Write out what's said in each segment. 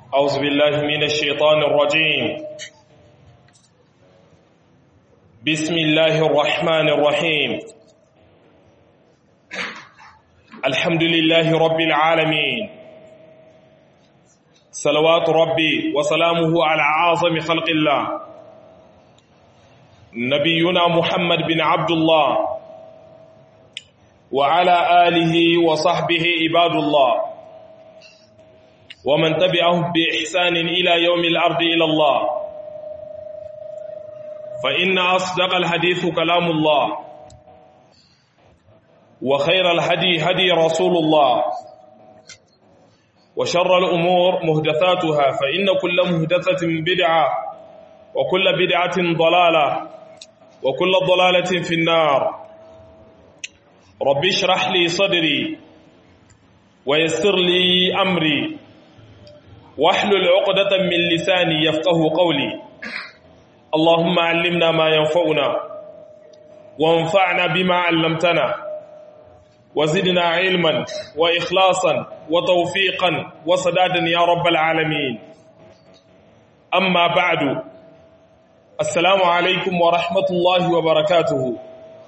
أعوذ بالله من الشيطان الرجيم بسم الله الرحمن الرحيم الحمد لله رب العالمين صلوات ربي وسلامه على عظم خلق الله نبينا محمد بن عبد الله وعلى آله وصحبه عباد الله ومن تبعهم بإحسان إلى يوم الأرض إلى الله فإن أصدق الحديث كلام الله وخير الهدي هدي رسول الله وشر الأمور مهدثاتها فإن كل مهدثة بدعة وكل بدعة ضلالة وكل ضلالة في النار رب اشرح لي صدري ويسر لي أمري واحلل عقدة من لساني يفقه قولي اللهم علمنا ما ينفعنا وانفعنا بما علمتنا وزدنا علما وإخلاصا وتوفيقا وسدادا يا رب العالمين أما بعد السلام عليكم ورحمة الله وبركاته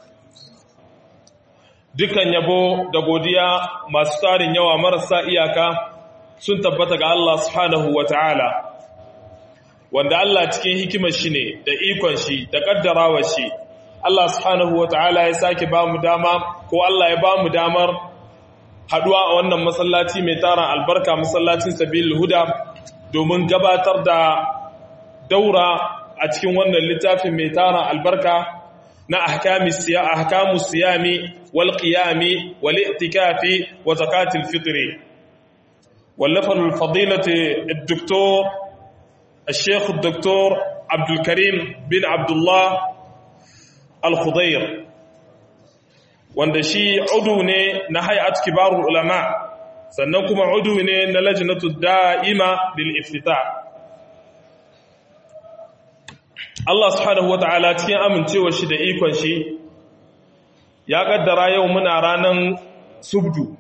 dukan yabo da godiya masu tarin yawa marasa iyaka sun tabbata ga Allah subhanahu wa ta'ala, wanda Allah cikin hikimar shi ne da ikon shi da ƙaddarawar shi, Allah subhanahu wa ta'ala ya sake ba mu dama ko Allah ya ba mu damar haɗuwa a wannan masallaci mai tara albarka masallacin sabil huda domin gabatar da daura a cikin wannan littafin mai tara albarka na ahkamu siyami wal qiyami wal i'tikafi wa zakatil fitri واللفظ الفضيلة الدكتور الشيخ الدكتور عبد الكريم بن عبد الله الخضير wanda shi udu ne na hay'at kibarul ulama sannan kuma udu ne na lajnatu da'ima lil iftita Allah subhanahu wata'ala cikin amincewa shi da ikon shi ya kaddara yau muna ranan subdu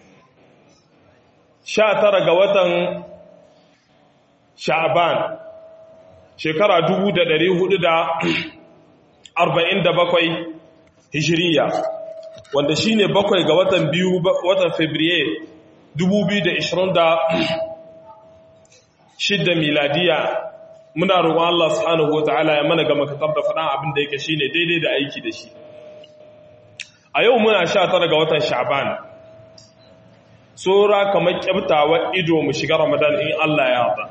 sha tara ga watan sha'aban shekara dubu da dari hudu da arba'in da bakwai hijiriya wanda shi ne bakwai ga watan biyu watan fabriye dubu biyu da ishirin da shidda miladiya muna roƙon Allah subhanahu wa ta'ala ya mana ga makatar da faɗan abin da yake shi ne daidai da aiki da shi a yau muna sha tara ga watan sha'aban tsora kamar kyabtawa ido mu shiga ramadan in Allah ya yarda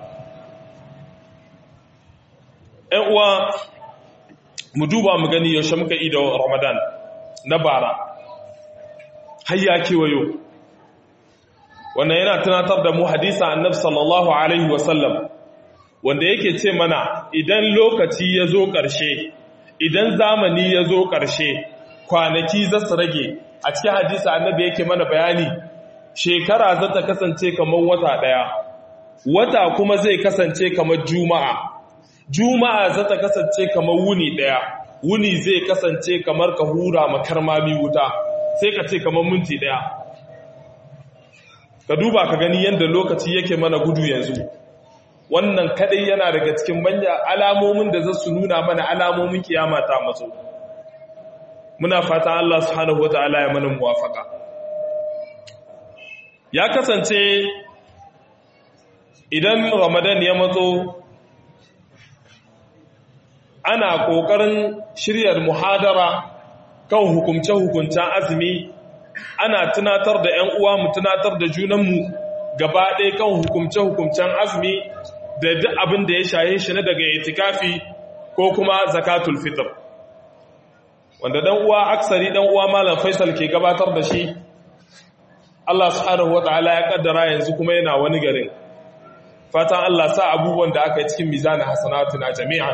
‘yan uwa mu duba mu gani yaushe muka ido ramadan na bara hayya kewayo wannan yana tunatar da mu hadisa annab sallallahu alaihi wasallam wanda yake ce mana idan lokaci ya zo ƙarshe idan zamani ya zo ƙarshe kwanaki za su rage a cikin hadisa annabi yake mana bayani shekara za ta kasance kamar wata ɗaya wata kuma zai kasance kamar juma'a juma'a za ta kasance kamar wuni ɗaya wuni zai kasance kamar ka hura makarmami wuta sai ka ce kamar minti ɗaya ka duba ka gani yadda lokaci yake mana gudu yanzu wannan kadai yana daga cikin manya alamomin da za su nuna mana alamomin kiyama ta matso muna fata Allah subhanahu wataala ya mana muwafaka ya kasance idan ramadan ya matso ana ƙoƙarin shiryar muhadara kan hukumce-hukuncen azumi ana tunatar da 'yan uwa mu tunatar da junanmu gaba ɗaya kan hukumce-hukuncen azumi da duk abin da ya shaye shi na daga itikafi ko kuma zakatul fitr wanda dan uwa aksari dan uwa malam faisal ke gabatar da shi Allah subhanahu wata'ala ya kaddara yanzu kuma yana wani garin fatan Allah sa abubuwan da aka yi cikin mizanin hasanatuna jami'an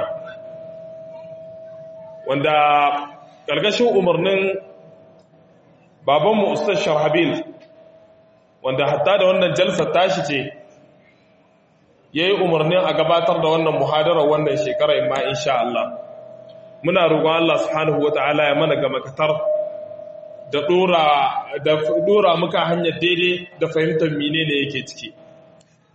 wanda ƙarƙashin umarnin babanmu ustaz sharhabil wanda hatta da wannan jalsar tashi ce ya yi umarnin a gabatar da wannan muhadarar wannan shekarar ma insha Allah muna roƙon Allah subhanahu wata'ala ya mana ga makatar da dora da dora muka hanyar daidai da fahimtar menene yake ciki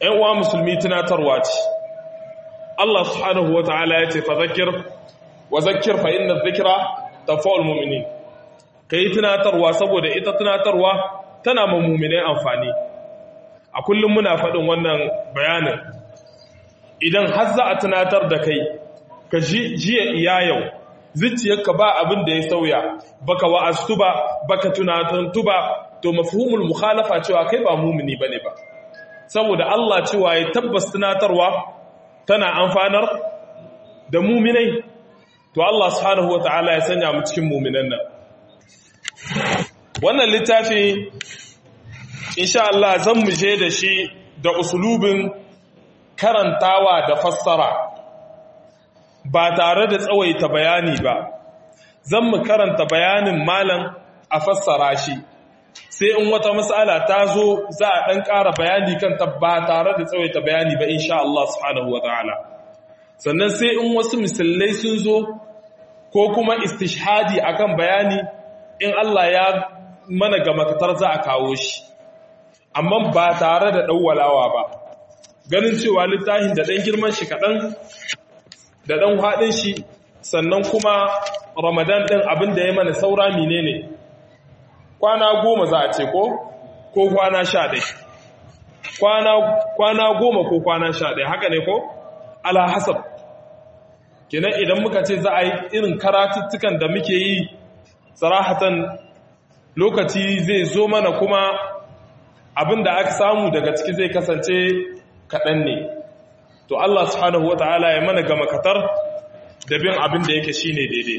‘yan uwa musulmi tunatarwa ce Allah subhanahu wa ta'ala ya ce fa zakir wa zakir fa inna zikira ta fa'ul mummini ka yi tunatarwa saboda ita tunatarwa tana ma mummunai amfani a kullum muna faɗin wannan bayanin idan har za a tunatar da kai ka jiya iya yau zuciyarka ba abin da ya sauya baka wa'astu ba baka tunatantu ba to mafhumul mukhalafa cewa kai ba mumini bane ba saboda Allah cewa ya tabbas tunatarwa tana amfanar da muminai to Allah subhanahu wataala ya sanya mu cikin muminan nan wannan littafi insha Allah zan mu je da shi da usulubin karantawa da fassara ba tare da tsawaita bayani ba zan mu karanta bayanin malam a fassara shi sai in wata matsala ta zo za a ɗan ƙara bayani kan ta ba tare da tsawaita bayani ba insha Allah subhanahu wa ta'ala sannan sai in wasu misalai sun zo ko kuma istishhadi akan bayani in Allah ya mana ga makatar za a kawo shi amma ba tare da ɗauwalawa ba ganin cewa littafin da ɗan girman shi kaɗan da ɗan haɗin shi sannan kuma ramadan ɗin abin da ya mana saura mine ne kwana goma za a ce ko ko kwana sha ɗai kwana goma ko kwana sha ɗai haka ne ko ala hasab kenan idan muka ce za a yi irin karatuttukan da muke yi sarahatan lokaci zai zo mana kuma abin da aka samu daga ciki zai kasance kaɗan ne to Allah subhanahu wa ta'ala ya mana gama katar da bin abin da yake shine daidai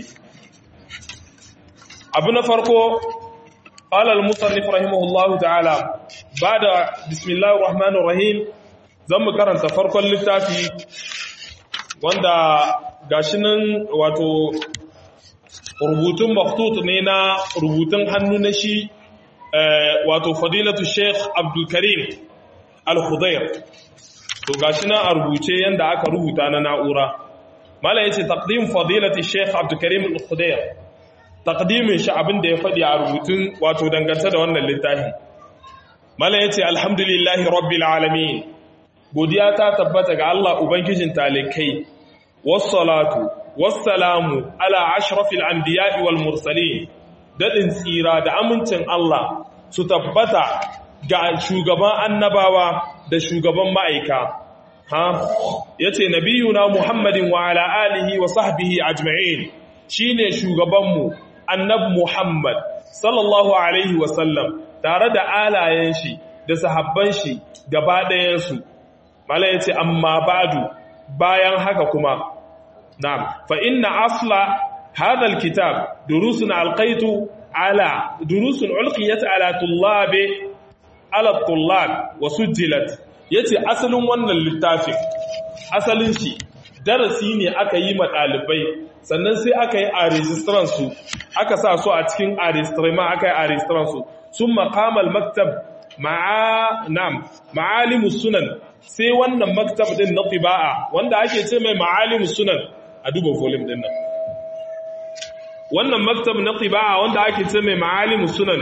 abu na farko qala al-musannif rahimahullahu ta'ala bada bismillahir rahmanir rahim zan mu karanta farkon littafi wanda gashi nan wato rubutun maktut ne na rubutun hannu na shi wato fadilatu sheikh abdul karim al-khudair to gashi nan a rubuce yanda aka rubuta na na'ura mala yace taqdim fadilati sheikh abdul karim al-khudair taqdimin shi abin da ya fadi a rubutun wato dangance da wannan littafin mala yace alhamdulillahi rabbil alamin godiya ta tabbata ga Allah ubangijin talikai wassalatu wassalamu ala ashrafil anbiya'i wal mursalin dadin tsira da amincin Allah su tabbata ga shugaban annabawa da shugaban ma'aika ha yace nabiyuna muhammadin wa ala alihi wa sahbihi ajma'in shine shugabanmu annab muhammad sallallahu alaihi wa sallam tare da alayen shi da sahabban shi gaba ɗayan su mala yace amma ba'du bayan haka kuma na'am fa inna asla hadha alkitab durusun alqaitu ala durusun ulqiyat ala tullabi ala tullab wa sujjilat yace asalin wannan littafin asalin shi darasi ne aka yi ma dalibai sannan sai aka yi a registran su aka sa su a cikin a registrama aka yi a registran su sun maqamal maktab ma'a nam ma'alimus sunan sai wannan maktab din na tiba'a wanda ake ce mai ma'alimus sunan a duba volume din nan wannan maktab na tiba'a wanda ake ce mai ma'alimus sunan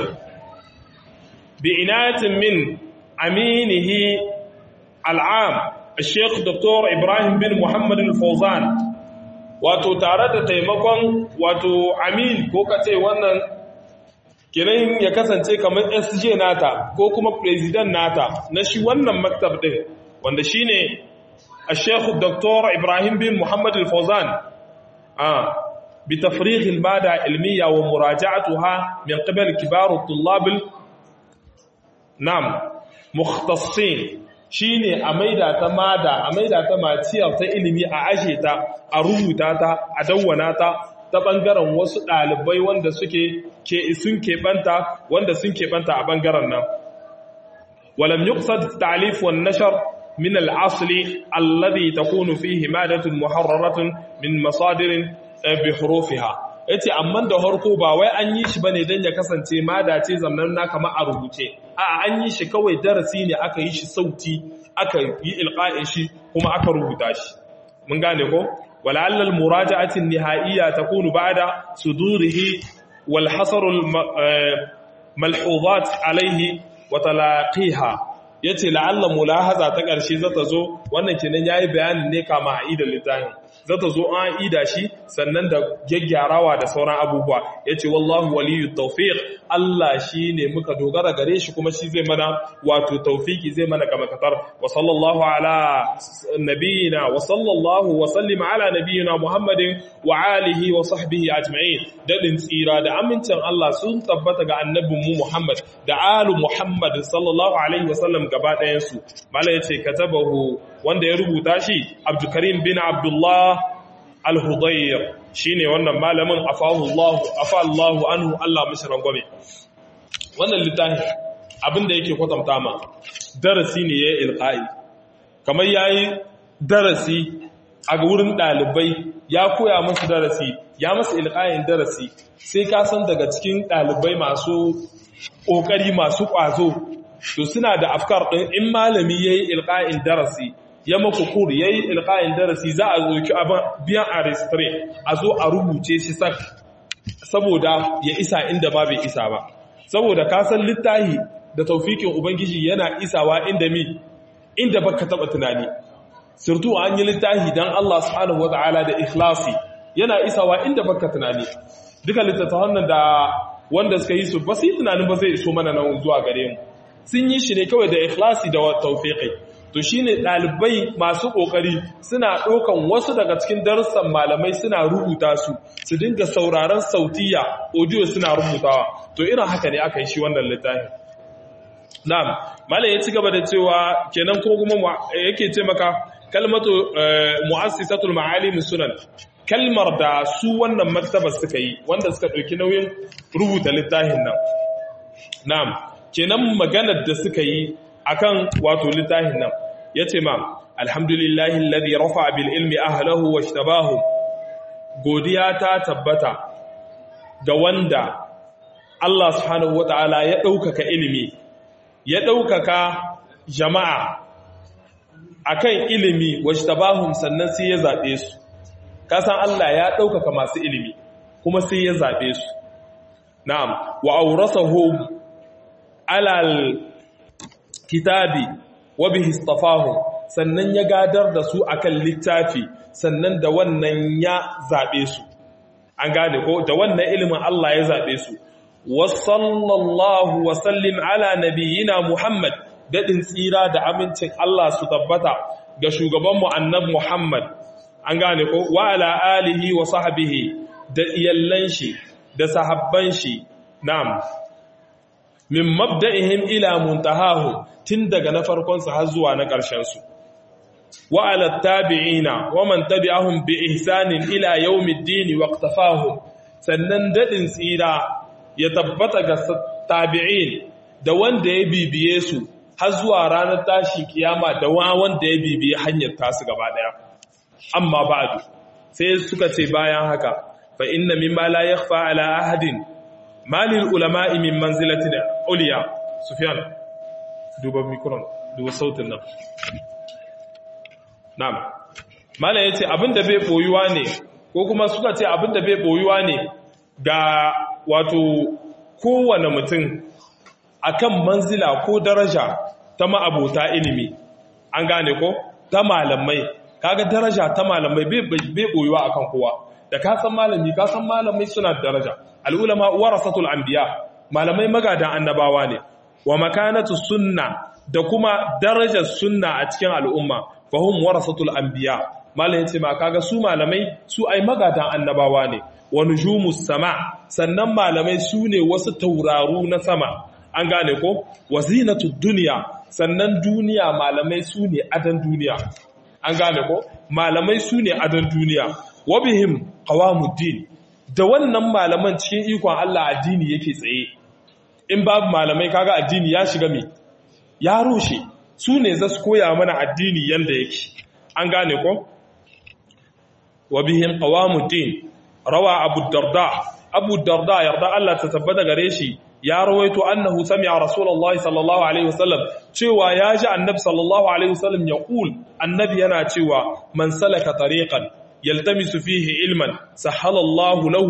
بعناية من أمينه العام الشيخ دكتور إبراهيم بن محمد الفوزان wato tare da taimakon wato amin ko kace wannan kiran ya kasance kamar SJ nata ko kuma president nata na shi wannan maktab din wanda shine Sheikh Dr. Ibrahim bin Muhammad al-Fawzan ah bi tafrigh al-mada ilmiya wa muraja'atuha min qibal kibar at-tullab Nam, mukhtassin shine a maida ta mada, a maida ta maciyar ta ilimi a ashe ta, a rubuta ta, a dawwana ta ta bangaren wasu ɗalibai wanda suke ke sun keɓanta wanda sun keɓanta a bangaren nan. Walam yuqsad ta'lif wan nashar min al-asli alladhi takunu fihi madatun muharraratun min masadirin bi hurufiha. ya ce amma da harko ba wai an yi shi ba ne don ya kasance madace zamnan na kama a rubuce a an yi shi kawai darasi ne aka yi shi sauti aka yi ilƙa'in shi kuma aka rubuta shi mun gane ko wala'allal muraja'atin nihaiya takunu ba'da sudurihi wal hasarul malhuzat alaihi wa talaqiha yace la'alla mulahaza ta ƙarshe zata zo wannan kenan yayi bayanin ne kama a idan littafin zata zo an ida shi sannan da gyaggyarawa da sauran abubuwa yace wallahu waliyyu tawfiq Allah shine muka dogara gare shi kuma shi zai mana wato tawfiki zai mana kama katar wa sallallahu ala nabiyina wa sallallahu wa sallim ala nabiyina Muhammadin wa alihi wa sahbihi ajma'in dadin tsira da amincin Allah sun tabbata ga annabin mu Muhammad da alu Muhammad sallallahu alaihi wa sallam gaba ɗayan su mala yace katabahu wanda ya rubuta shi Abdulkarim bin Abdullah al-Hudayr shine wannan malamin afahu Allah afa Allah anhu Allah mishi rangwame wannan littafi abinda yake kwatanta ma darasi ne yayin ilqai kamar yayi darasi a wurin dalibai ya koya musu darasi ya musu ilqayin darasi sai ka san daga cikin dalibai masu kokari masu kwazo to suna da afkar din in malami yayi ilqayin darasi ya maku kur ya yi ilƙayin darasi za a zoki biyan a restore a zo a rubuce shi sak saboda ya isa inda ba bai isa ba saboda kasan littahi da taufikin ubangiji yana isawa inda mi inda baka taba tunani sirtu an yi littahi don Allah subhanahu wata'ala da ikhlasi yana isawa inda baka tunani duka littattafan nan da wanda suka yi su ba su yi tunanin ba zai iso mana nan zuwa gare mu sun yi shi ne kawai da ikhlasi da taufiqi to shine ɗalibai masu ƙoƙari suna ɗaukan wasu daga cikin darussan malamai suna rubuta su su dinga sauraron sautiya audio suna rubutawa to irin haka ne aka yi shi wannan littafin na'am malam ya ci gaba da cewa kenan ko kuma yake ce maka kalmatu mu'assisatul ma'alim sunan kalmar da su wannan maktaba suka yi wanda suka ɗauki nauyin rubuta littafin nan na'am kenan maganar da suka yi akan wato littafin nan yace ma alhamdulillahi alladhi rafa bil ilmi ahlahu washtabahu godiya ta tabbata ga wanda Allah subhanahu wataala ya daukaka ilimi ya daukaka jama'a akan ilimi washtabahum sannan sai ya zabe su kasan Allah ya daukaka masu ilimi kuma sai ya zabe su na'am wa awrasahum alal kitabi wa bihi istafahum sannan ya gadar da su akan littafi sannan da wannan ya zabe su an gane ko da wannan ilimin Allah ya zabe su wa sallallahu wa sallim ala nabiyyina Muhammad dadin tsira da amincin Allah su tabbata ga shugaban mu annabi Muhammad an gane ko wa ala alihi wa sahbihi da iyallan shi da sahabban shi na'am min mabda'ihim ila muntahahum tun daga na farkonsu har zuwa na ƙarshensu wa ala tabi'ina wa man tabi'ahum bi ihsanin ila yawmiddin waqtafahum sannan dadin tsira ya tabbata ga tabi'in da wanda ya bibiye su har zuwa ranar tashi kiyama da wanda ya bibiye hanyar tasu gaba daya amma ba'du sai suka ce bayan haka fa inna mimma la yakhfa ala ahadin malil ulama'i min manzilatin uliya sufyan duba mikron duba sautin nan na'am malai yace abinda bai boyuwa ne ko kuma suka ce abinda bai boyuwa ne ga wato kowane mutum akan manzila ko daraja ta ma'abota ilimi an gane ko ta malamai kaga daraja ta malamai bai boyuwa akan kowa da ka san malami ka san malamai suna daraja al'ulama warasatul anbiya malamai magadan annabawa ne wa makanatu sunna da kuma darajar sunna a cikin al'umma fahum warasatul anbiya malamin ce ma kaga su malamai su ai magadan annabawa ne wa nujumus sama sannan malamai su ne wasu tauraru na sama an gane ko wazinatud dunya sannan duniya malamai su ne adan duniya an gane ko malamai su ne adan duniya wa bihim qawamuddin da wannan malaman cikin ikon Allah addini yake tsaye in babu malamai kaga addini ya shiga me ya rushe su ne za su koya mana addini yanda yake an gane ko wa bihim qawamuddin rawa abu darda abu darda yarda Allah ta tabbata gare shi ya rawaito annahu sami'a rasulullahi sallallahu alaihi wasallam cewa ya ji annabi sallallahu alaihi wasallam ya kul annabi yana cewa man salaka tariqan yaltamisu fihi ilman sahalallahu lahu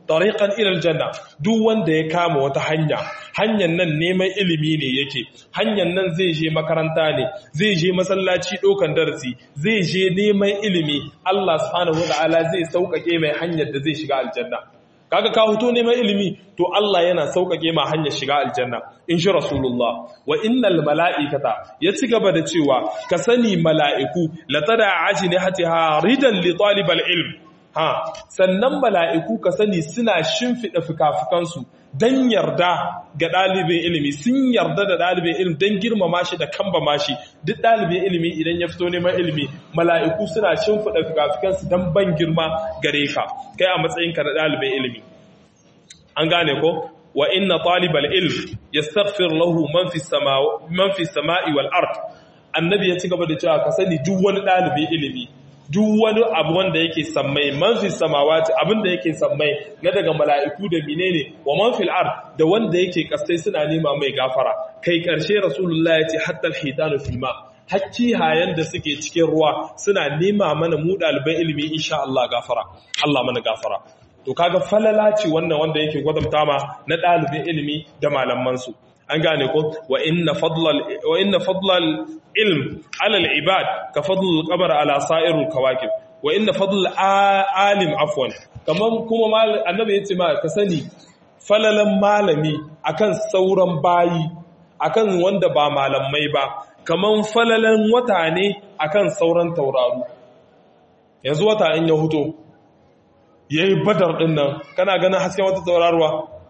tariqan ila aljanna duk wanda ya kama wata hanya hanyar nan neman ilimi ne yake hanyar nan zai je makaranta ne zai je masallaci dokan darasi zai je neman ilimi Allah subhanahu wataala zai sauƙaƙe mai hanyar da zai shiga aljanna kaga ka huto neman ilimi to Allah yana sauƙaƙe ma hanyar shiga aljanna in shi rasulullah wa innal mala'ikata ya ci gaba da cewa ka sani mala'iku latada ajnihatiha ridan li talibal ilm ha sannan mala'iku ka sani suna shimfiɗa fikafikansu don yarda ga ɗalibin ilimi sun yarda da ɗalibin ilimi don girmama shi da kamba shi duk ɗalibin ilimi idan ya fito neman ilimi mala'iku suna shimfiɗa fikafikansu don ban girma gare ka kai a matsayinka na ɗalibin ilimi an gane ko wa inna talibal ilm yastaghfir lahu man fi sama'i wal ard annabi ya ci gaba da cewa ka sani duk wani ɗalibin ilimi duk wani abu wanda yake sammai manfi samawati abinda yake sammai na daga mala'iku da menene wa manfil ard da wanda yake kasai suna nema mai gafara kai karshe rasulullah ya ce hatta alhitanu fil ma hakki hayan da suke cikin ruwa suna nema mana mu ɗaliban ilimi insha Allah gafara Allah mana gafara to kaga falala ce wannan wanda yake gwadamta ma na ɗalibin ilimi da malaman su an gane ko wa inna fadlal wa inna fadlal ilm ala al ibad ka fadlul qamar ala sa'irul kawakib wa inna fadlul alim afwan kaman kuma annabi yace ma ka sani falalan malami akan sauran bayi akan wanda ba malamai ba kaman falalan wata ne akan sauran tauraru yanzu wata in ya huto yayi badar din nan kana ganin hasken wata tauraruwa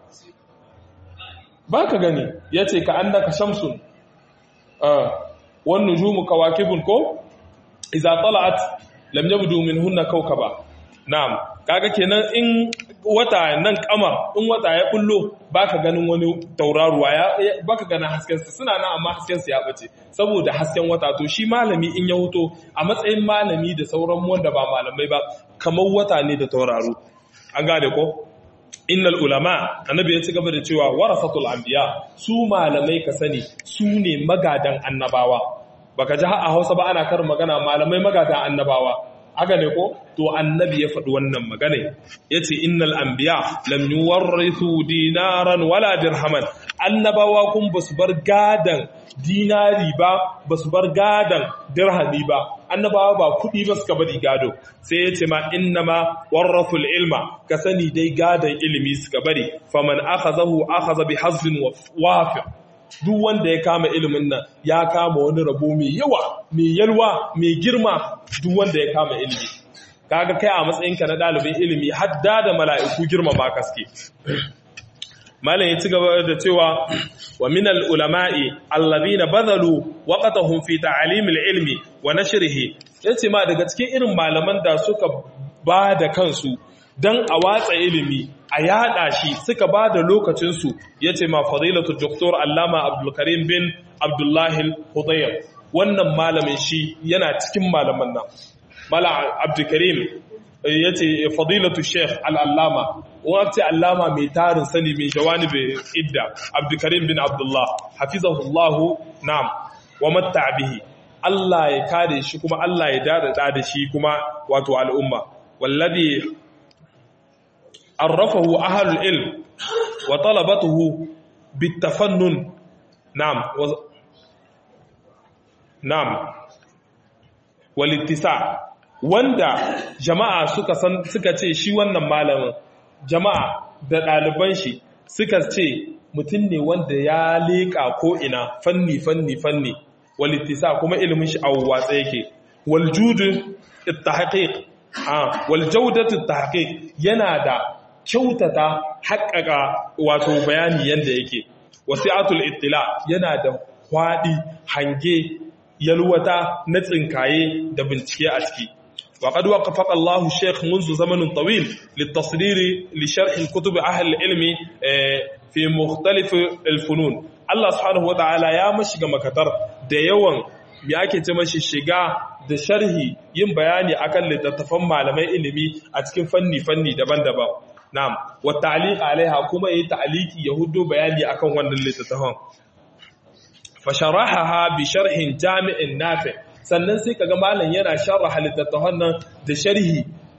ba ka gani ya ce ka an daga shamsun wani nujumu kawakibun ko iza tala'at lam yabdu min hunna kawkaba na'am kaga kenan in wata nan kamar in wata ya kullo baka ganin wani tauraruwa ya baka ganin hasken sa suna nan amma hasken sa ya bace saboda hasken wata to shi malami in ya huto a matsayin malami da sauran wanda ba malamai ba kamar wata ne da tauraro an gane ko innal ulama annabi ya ci gaba da cewa warasatul anbiya su malamai ka sani su ne magadan annabawa baka ji a Hausa ba ana karin magana malamai magadan annabawa haka ne ko to annabi ya faɗi wannan magana yace innal anbiya lam yuwarrithu dinaran wala dirhaman annabawa kun basu bar gadan dinari ba basu bar gadan dirhami ba annabawa ba kuɗi ba suka bari gado sai ya ce ma innama warrathul ilma ka sani dai gadon ilimi suka bari faman akhazahu akhaza bi hazbin wafi duk wanda ya kama ilimin nan ya kama wani rabo mai yawa mai yalwa mai girma duk wanda ya kama ilimi kaga kai a matsayinka na ɗalibin ilimi hadda da mala'iku girma ba kaske malam ya ci gaba da cewa wa min al-ulama'i alladhina badalu waqtahum fi ta'lim al-ilmi wa nashrihi yace ma daga cikin irin malaman da suka ba da kansu dan a watsa ilimi a yada shi suka ba da lokacin su yace ma fadilatu doktor allama abdul karim bin abdullahi al-hudayr wannan malamin shi yana cikin malaman nan mala abdul karim ya ce fadilatu sheikh al'allama wata allama mai tarin sani mai jawani bai idda abdukarim bin abdullah hafizahullahu na'am wa matta bihi Allah ya kare shi kuma Allah ya dada da shi kuma wato al'umma wallazi arrafahu ahlul ilm wa talabatuhu bitafannun na'am na'am walittisa wanda jama'a suka san suka ce shi wannan malamin jama'a da ɗaliban shi suka ce mutum ne wanda ya leƙa ko ina fanni fanni fanni walittisa kuma ilimin shi a watsa yake waljudu ittahqiq ah waljawdatu ittahqiq yana da kyautata haƙƙaƙa wato bayani yanda yake wasi'atul ittila yana da kwadi hange yalwata na tsinkaye da bincike a ciki وقد وقفق الله الشيخ منذ زمن طويل للتصدير لشرح كتب أهل العلم في مختلف الفنون الله سبحانه وتعالى يا مشيغا مكتر da yawan me ake ce mashi shiga da sharhi yin bayani akan littattafan malamai ilimi a cikin fanni fanni daban-daban na'am wa ta'liq alaiha kuma yi ta'liqi ya hudo bayani akan wannan littattafan fa sharahaha bi sharhin jami'in nafi' sannan sai kaga malam yana sharha littattafan nan da sharhi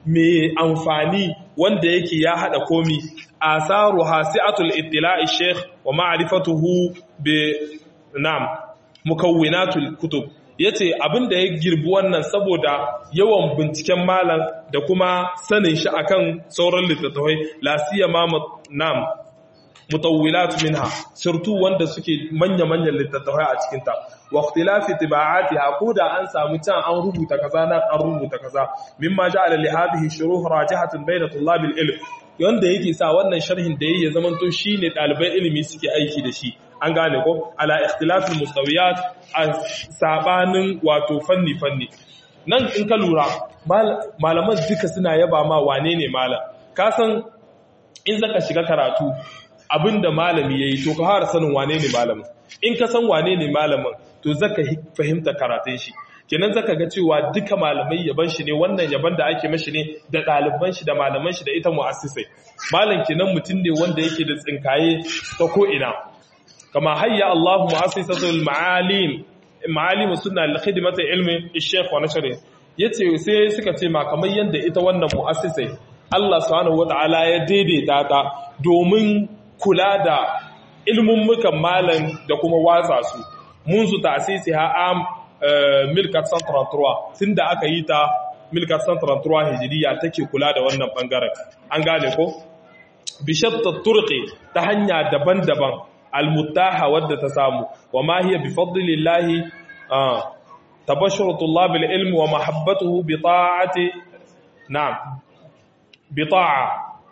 mai amfani wanda yake ya hada komi asaru hasi'atul ittila'i sheikh wa ma'rifatuhu bi nam mukawwinatul kutub yace abinda ya girbi wannan saboda yawan binciken malam da kuma sanin shi akan sauran littattafai la siyama nam mutawwilat minha surtu wanda suke manya-manyan littattafai a cikinta wa ikhtilafi tiba'atiha ko da an samu can an rubuta kaza nan an rubuta kaza mimma ja'ala li hadhihi shuruh rajihatun bayna tullabil ilm wanda yake sa wannan sharhin da yayi ya zamanto shine dalibai ilimi suke aiki da shi an gane ko ala ikhtilafil mustawiyat a sabanin wato fanni fanni nan in ka lura malaman duka suna yaba ma wane ne malam ka san in zaka shiga karatu abinda malami yayi to ka fara sanin wane ne malamin in ka san wane ne malamin to zaka fahimta karatun shi kenan zaka ga cewa duka malamai yaban shi ne wannan yaban da ake mashi ne da ɗaliban shi da malaman shi da ita mu'assisai malam kenan mutum ne wanda yake da tsinkaye ta ko ina kama hayya Allah mu'assisatul ma'alim ma'alim sunna li khidmati ilmi ash-shaykh wa nashri yace sai suka ce ma kamar yanda ita wannan mu'assisai Allah subhanahu wata'ala ya daidaita ta domin kula da ilmummukan malam da kuma watsa su mun su tasisi ha am milkat santarantarwa tun da aka yi ta milkat santarantarwa hijiriya take kula da wannan bangaren an gane ko bishatta turqi ta hanya daban-daban almuttaha wadda ta samu wa ma hiya bi fadlillahi tabashshuru tullab alilm wa mahabbatuhu bi ta'ati na'am bi ta'a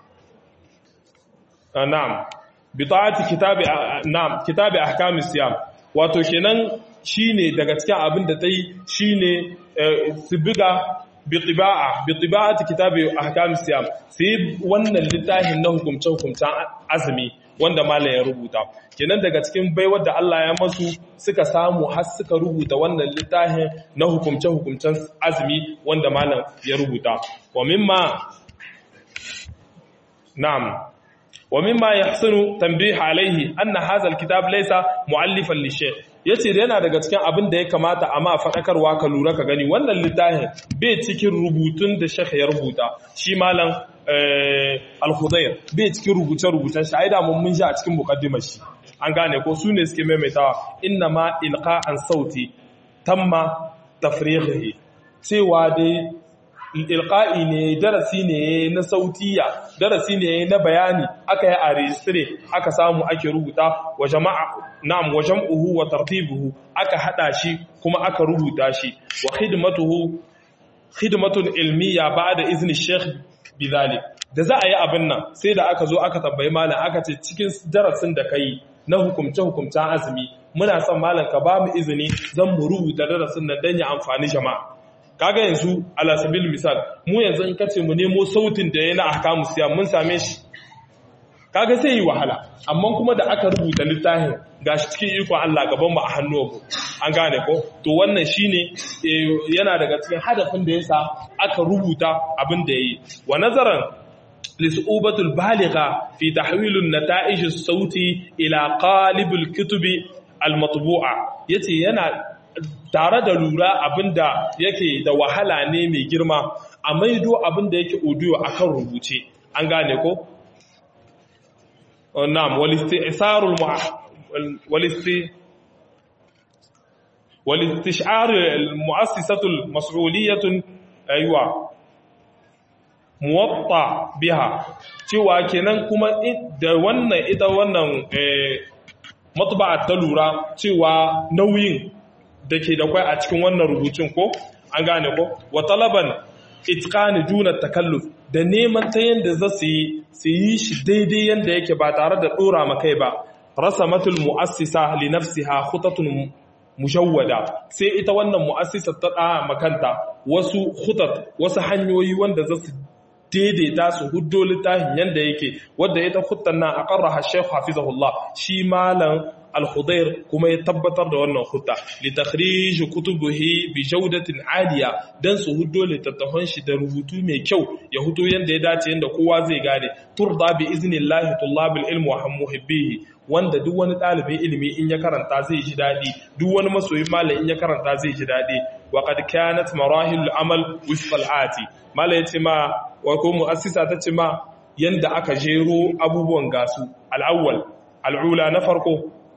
na'am bi ta'ati kitabi na'am kitabi ahkam siyam wato kenan shine daga cikin abin da tayi shine su buga bi tiba'a bi tiba'ati kitabi ahkam siyam sai wannan littafin na hukumce hukumcen azumi wanda malam ya rubuta kenan daga cikin baiwar da Allah ya masu suka samu har suka rubuta wannan littafin na hukumce hukumcen azumi wanda malam ya rubuta wa mimma na'am ومما يحسن تنبيه عليه أن هذا الكتاب ليس مؤلفا للشيخ yace da yana daga cikin abin da ya kamata a ma faɗakarwa ka lura ka gani wannan littafin bai cikin rubutun da shekh ya rubuta shi malam al-khudayr bai cikin rubuce-rubucen shi aida mun mun shi a cikin muqaddimar shi an gane ko su ne suke maimaitawa inna ma ilqa'an sauti tamma tafrighihi cewa dai ilqa'i ne darasi ne na sautiya darasi ne na bayani aka yi a registry aka samu ake rubuta wa jama'a na'am wa jam'uhu wa tartibuhu aka hada shi kuma aka rubuta shi wa khidmatuhu khidmatun ilmiya ba'da izni sheikh bidhalik da za a yi abin nan sai da aka zo aka tambayi malam aka ce cikin darasin da kai na hukumce hukumcen azumi muna son malam ka ba mu izini zan mu rubuta darasin nan dan ya amfani jama'a kaga yanzu ala sabil misal mu yanzu in kace mu nemo sautin da yana ahkamu siya mun same shi kaga sai yi wahala amma kuma da aka rubuta littafin gashi cikin iko Allah gaban mu a hannuwanmu an gane ko to wannan shine yana daga cikin hadafin da yasa aka rubuta abin da yayi wa nazaran lisubatul baligha fi tahwil an-nata'ij as-sauti ila qalib al-kutubi al-matbu'a yace yana tare da lura abinda yake da wahala ne mai girma a maido abinda yake audio akan rubuce an gane ko na'am walistisarul walisti walistishar almu'assisatul mas'uliyatun aywa muwatta biha cewa kenan kuma da wannan ita wannan matba'a ta lura cewa nauyin da ke da kwai a cikin wannan rubutun ko an gane ko wa talaban itqani juna takalluf da neman ta yanda za su yi su yi shi daidai yanda yake ba tare da dora makai ba rasamatul muassisa li nafsiha khutatun mujawwada sai ita wannan muassisa ta da makanta wasu khutat wasu hanyoyi wanda za su daidaita su huddo littafin yanda yake wadda ita khuttan nan aqarraha shaykh hafizahullah shi malam al-Khudair kuma ya tabbatar da wannan hutta li takhrij kutubihi bi jawdatin aliya dan su huddo littattafan shi da rubutu mai kyau ya hudo yanda ya dace yanda kowa zai gane turda bi iznillahi tullabul ilm wa muhibbihi wanda duk wani ɗalibin ilimi in ya karanta zai ji daɗi duk wani masoyin malam in ya karanta zai ji daɗi wa qad kanat marahil amal wifqal ati malam yace ma wa ko muassisa ta ce ma yanda aka jero abubuwan gasu al-awwal al-ula na farko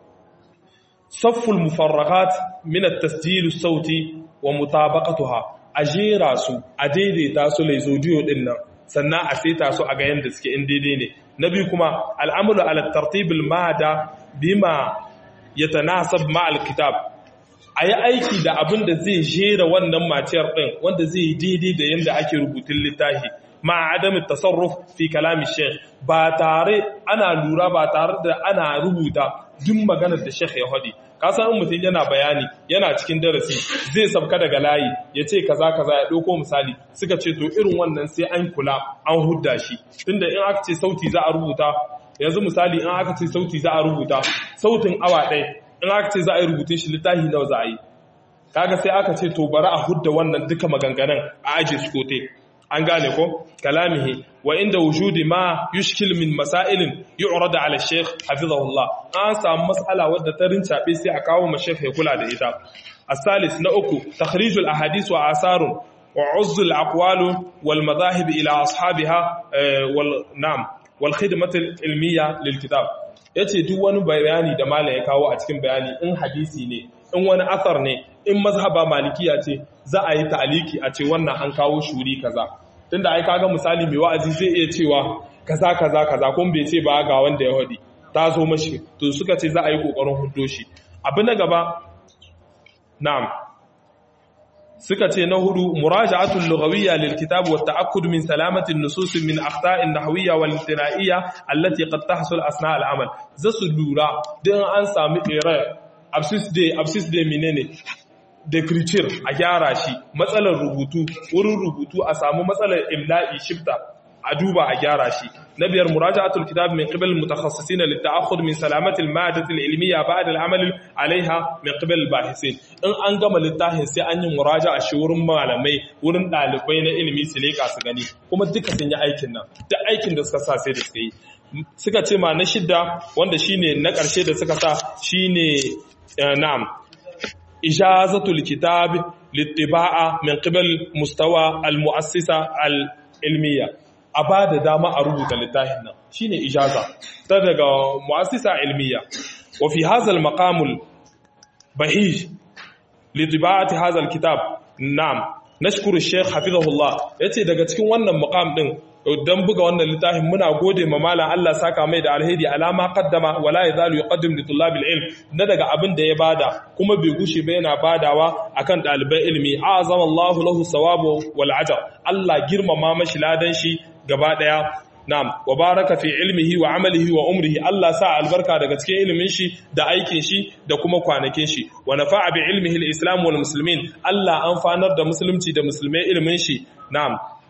safful mufarraghat min at-tasjil as-sauti wa mutabaqatuha ajera su a daidaita su laizodiyo din nan sannan a saita su a ga yanda suke in daidai ne na biyu kuma al'amuru ala tartibul mada bima ya tanasab ma'al kitab a yi aiki da abin da zai jera wannan maciyar ɗin wanda zai yi daidai da yadda ake rubutun littafi ma adamin tasarruf fi kalami sheikh ba tare ana lura ba tare da ana rubuta duk maganar da sheikh ya hadi kasan mutum yana bayani yana cikin darasi zai sabka daga layi ya ce kaza kaza ya ɗauko misali suka ce to irin wannan sai an kula an hudda shi tunda in aka ce sauti za a rubuta yanzu misali in aka ce sauti za a rubuta sautin awa ɗaya in aka ce za a yi rubutun shi littafi nawa za a yi kaga sai aka ce to bari a hudda wannan duka maganganun a aje su kote an gane ko kalamihi wa inda wujudi ma yushkil min masailin yu'rad ala shaykh hafizahullah an samu mas'ala wadda ta rincabe sai a kawo ma shaykh ya kula da ita as-salis na uku takhrijul ahadith wa asarun wa uzz al-aqwal wal madahib ila ashabiha wal nam wal khidmat al-ilmiyya lil kitab yace duk wani bayani da malam ya kawo a cikin bayani in hadisi ne in wani asar ne in mazhaba malikiya ce za a yi ta'aliki a ce wannan an kawo shuri kaza tunda ai kaga misali mai wa'azi zai iya cewa kaza kaza kaza kun bai ce ba ga wanda ya hadi ta zo mashi to suka ce za a yi kokarin huddo shi abu na gaba na'am suka ce na hudu muraja'atul lughawiyya lil kitab wa ta'akkud min salamati an-nusus min akhta'in nahwiyya wal istira'iyya allati qad tahsul asna' al-amal zasu lura dan an sami error absis day absis day menene decreture a gyara shi matsalar rubutu wurin rubutu a samu matsalar imla'i shifta a duba a gyara shi na biyar muraja'atul kitab min qibal mutakhassisin lit ta'akhud min salamati al ma'adati al ilmiyya ba'da al amal alaiha min qibal al bahisin in an gama littafin sai an yi muraja'a shi wurin malamai wurin dalibai na ilimi su leka su gani kuma duka sun yi aikin nan duk aikin da suka sa sai da suka yi suka ce ma na shidda wanda shine na ƙarshe da suka sa shine na'am ijazatul kitab littiba'a min qibal mustawa al mu'assisa al ilmiya a ba da dama a rubuta littafin nan shine ijaza ta daga mu'assisa ilmiya wa fi hadha al maqam al bahij litiba'ati hadha al kitab na'am nashkuru shaykh hafizahullah yace daga cikin wannan maqam din dan buga wannan littafin muna gode ma malam Allah saka mai da alheri alama qaddama wala yazalu yuqaddim li tullabil ilm na daga abin da ya bada kuma bai gushe ba yana badawa akan dalibai ilmi azama Allahu lahu sawabu wal ajr Allah girmama mashi ladan shi gaba daya Na'am, wa baraka fi ilmihi wa amalihi wa umrihi Allah sa albarka daga cikin ilimin shi da aikin shi da kuma kwanakin shi wa nafa'a bi ilmihi al-islam wal muslimin Allah amfanar da musulunci da musulmai ilimin shi na'am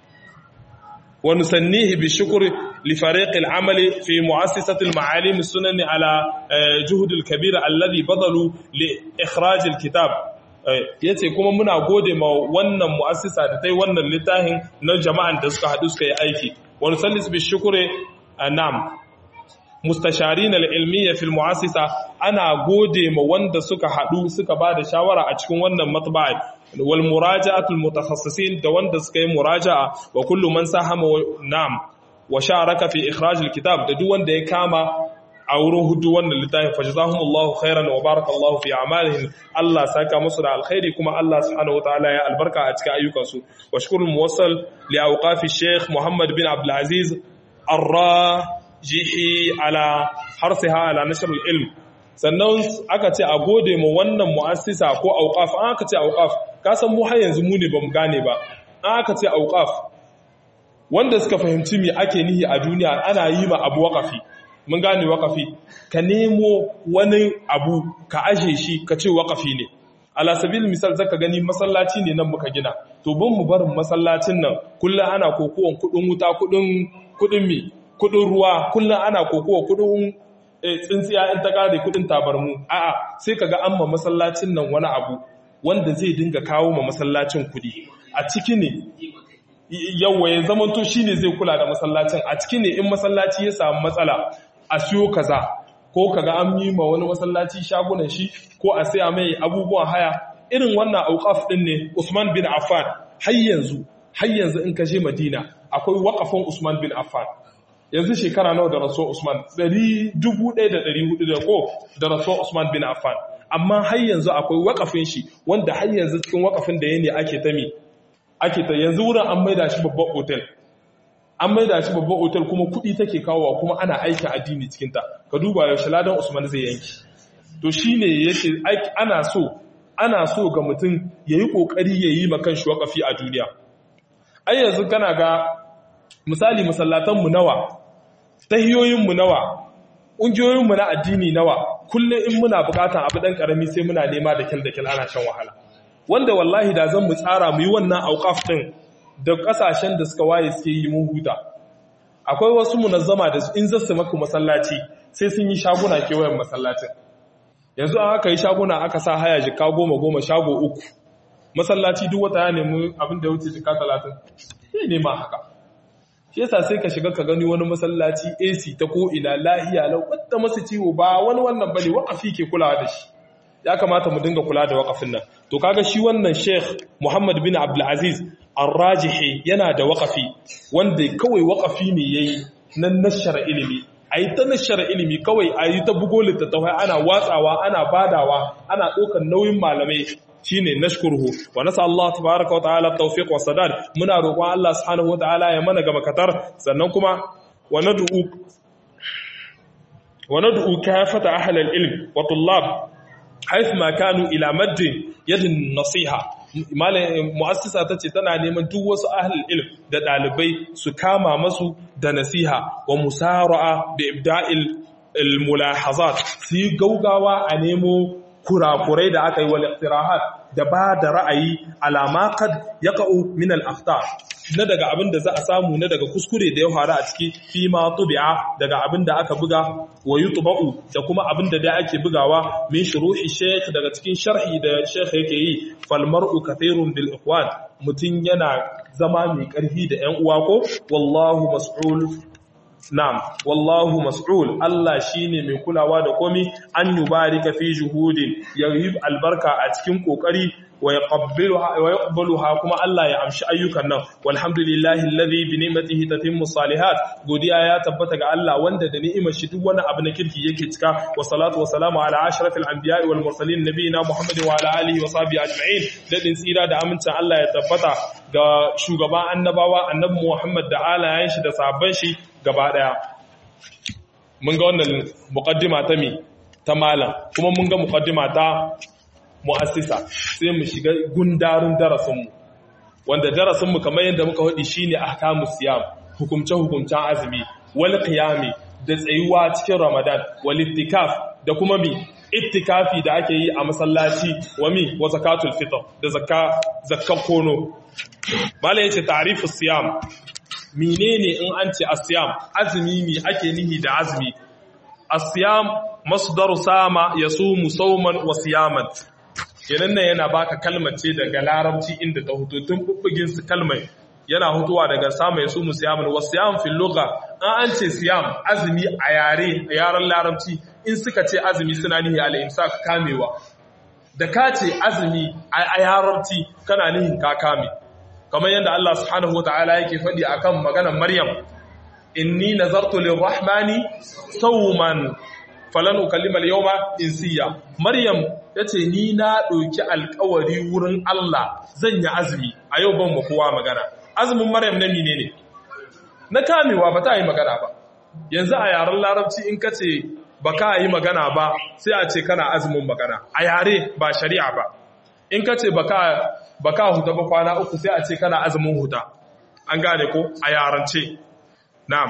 wa nusannihi bi shukr li fariq al-amali fi mu'assasati al-ma'alim as-sunan ala juhud al-kabir alladhi badalu li ikhraj al-kitab yace kuma muna gode ma wannan mu'assisa da tai wannan littafin na jama'an da suka hadu suka yi aiki ونسلس بالشكر نعم مستشارين العلمية في المؤسسة أنا gode ma wanda suka haɗu suka ba da shawara a cikin wannan matba'i wal muraja'atul mutakhassisin da wanda suka yi muraja'a wa kullu man sahama na'am wa sharaka fi ikhraj kitab da duk wanda ya kama a wurin hudu wannan littafin fa jazahumullahu khairan wa barakallahu fi a'malihim Allah saka musu da alkhairi kuma Allah subhanahu wataala ya albarka a cikin ayyukansu wa shukrul muwassal li awqafi Sheikh Muhammad bin Abdul Aziz Ar-Rajihi ala harsiha ala nashr al-ilm sannan aka ce a gode mu wannan mu'assisa ko awqaf an aka ce awqaf ka san mu har yanzu mu ne bamu gane ba an aka ce awqaf wanda suka fahimci me ake nihi a duniya ana yi ma abu waqafi mun gane wakafi ka nemo wani abu ka aje shi ka ce wakafi ne ala sabil misal zaka gani masallaci ne nan muka gina to bin mu barin masallacin nan kullum ana kokowan kudin wuta kudin kudin mi kudin ruwa kullum ana kokowa kudin tsintsiya in ta kare kudin tabarmu a'a sai kaga an ma masallacin nan wani abu wanda zai dinga kawo ma masallacin kudi a ciki ne yawa ya zamanto shine zai kula da masallacin a ciki ne in masallaci ya samu matsala a siyo kaza ko kaga an yi ma wani masallaci shagunan shi ko a saya mai abubuwan haya irin wannan auqaf din ne Usman bin Affan har yanzu har yanzu in ka je Madina akwai waƙafin Usman bin Affan yanzu shekara nawa da rasuwar Usman 1400 da ko da rasuwar Usman bin Affan amma har yanzu akwai waƙafin shi wanda har yanzu cikin waƙafin da yake ake ta mi ake ta yanzu wurin an maida shi babban hotel an maida shi babban hotel kuma kuɗi take kawowa kuma ana aikin addini cikin ta ka duba yaushe ladan Usman zai yanki to shine yake ana so ana so ga mutum yayi kokari yayi makan shi waƙafi a duniya ai yanzu kana ga misali masallatanmu nawa tahiyoyinmu nawa ƙungiyoyinmu na addini nawa kullum in muna buƙatan abu ɗan ƙarami sai muna nema da kyal da kyal ana shan wahala wanda wallahi da zan mu tsara mu yi wannan auƙaf ɗin da ƙasashen da suka waye suke yi mun huta akwai wasu munazzama da in zasu maka masallaci sai sun yi shaguna kewayen masallacin yanzu an aka yi shaguna aka sa haya jika goma goma shago uku masallaci duk wata ya nemi abin da ya wuce jika talatin sai nema haka shi yasa sai ka shiga ka gani wani masallaci AC ta ko ina lahiya lau wadda masu ciwo ba wani wannan bane wakafi ke kulawa da shi ya kamata mu dinga kula da wakafin nan to kaga shi wannan Sheikh Muhammad bin Abdul Aziz Ar-Rajihi yana da wakafi wanda kawai wakafi ne yayi nan nashara ilimi ayi ta nashara ilimi kawai ayi ta bugo littattafai ana watsawa ana badawa ana ɗaukar nauyin malamai shine nashkuruhu wa nasa Allah tabaaraka wa ta'ala tawfiq wa sadad muna roƙon Allah subhanahu wa ta'ala ya mana gaba katar sannan kuma wa nad'u wa nad'u kafata ahli al-ilm wa tullab hayth ma kanu ila madd yadin nasiha mu'assisa tace tana neman duk wasu ahli ilm da dalibai su kama masu da nasiha wa musara'a bi ibda'il al-mulahazat su gaugawa a nemo kurakurai da aka yi wal iqtirahat da ba da ra'ayi alama kad yaqa'u min al akhta na daga abin da za a samu na daga kuskure da ya faru a ciki fi ma tubi'a daga abin da aka buga wa yutba'u da kuma abin da dai ake bugawa min shuruhi shaykh daga cikin sharhi da shaykh yake yi fal mar'u kathirun bil ikhwan mutun yana zama mai karfi da ƴan uwa ko wallahu mas'ul Na'am, wallahu mas'ul Allah shine mai kulawa da komi an yubarika fi juhudin ya yi albarka a cikin kokari wa yaqbaluha kuma Allah ya amshi ayyukan nan walhamdulillahi alladhi bi ni'matihi tatimmu salihat godiya ya tabbata ga Allah wanda da ni'imar shi duk wani abu na kirki yake cika wa salatu wa salamu ala ashrafil anbiya'i wal mursalin nabiyina Muhammadin wa ala alihi wa sahbihi ajma'in dadin tsira da amincin Allah ya tabbata ga shugaban annabawa annabi Muhammad da alayen shi da sahabban shi gaba daya mun ga wannan muqaddima ta mi ta malam kuma mun ga muqaddima ta mu'assisa sai mu shiga gundarin darasin mu wanda darasin mu kamar yadda muka hadi shine ahkamus siyam hukumce hukumcen azumi wal qiyami da tsayuwa cikin ramadan wal ittikaf da kuma mi ittikafi da ake yi a masallaci wa mi wa zakatul fitr da zakka zakkan kono malai yace ta'rifus siyam menene in an ce asiyam azumi mi ake nihi da azumi asiyam masdaru sama yasumu sawman wa siyaman kenan nan yana baka kalmar ce daga larabci inda ta hutu tun bubbugin su kalmar yana hutuwa daga sama yasumu siyaman wa siyam fil lugha an an ce siyam azumi a yare a yaren larabci in suka ce azumi suna nihi al imsak kamewa da ka ce azumi a yarabci kana nihin ka kame kamar yadda Allah subhanahu wata'ala yake faɗi akan maganar Maryam inni nazartu lirrahmani sawman falan ukallima al-yawma insiya Maryam tace ni na ɗauki alƙawari wurin Allah zan yi azumi a yau ban kowa magana azumin Maryam na menene na kamewa ba ta yi magana ba yanzu a yaren larabci in kace ba ka yi magana ba sai a ce kana azumin magana a yare ba shari'a ba in kace ba ka ba ka huta ba kwana uku sai a ce kana azumin huta an gane ko a yarance na'am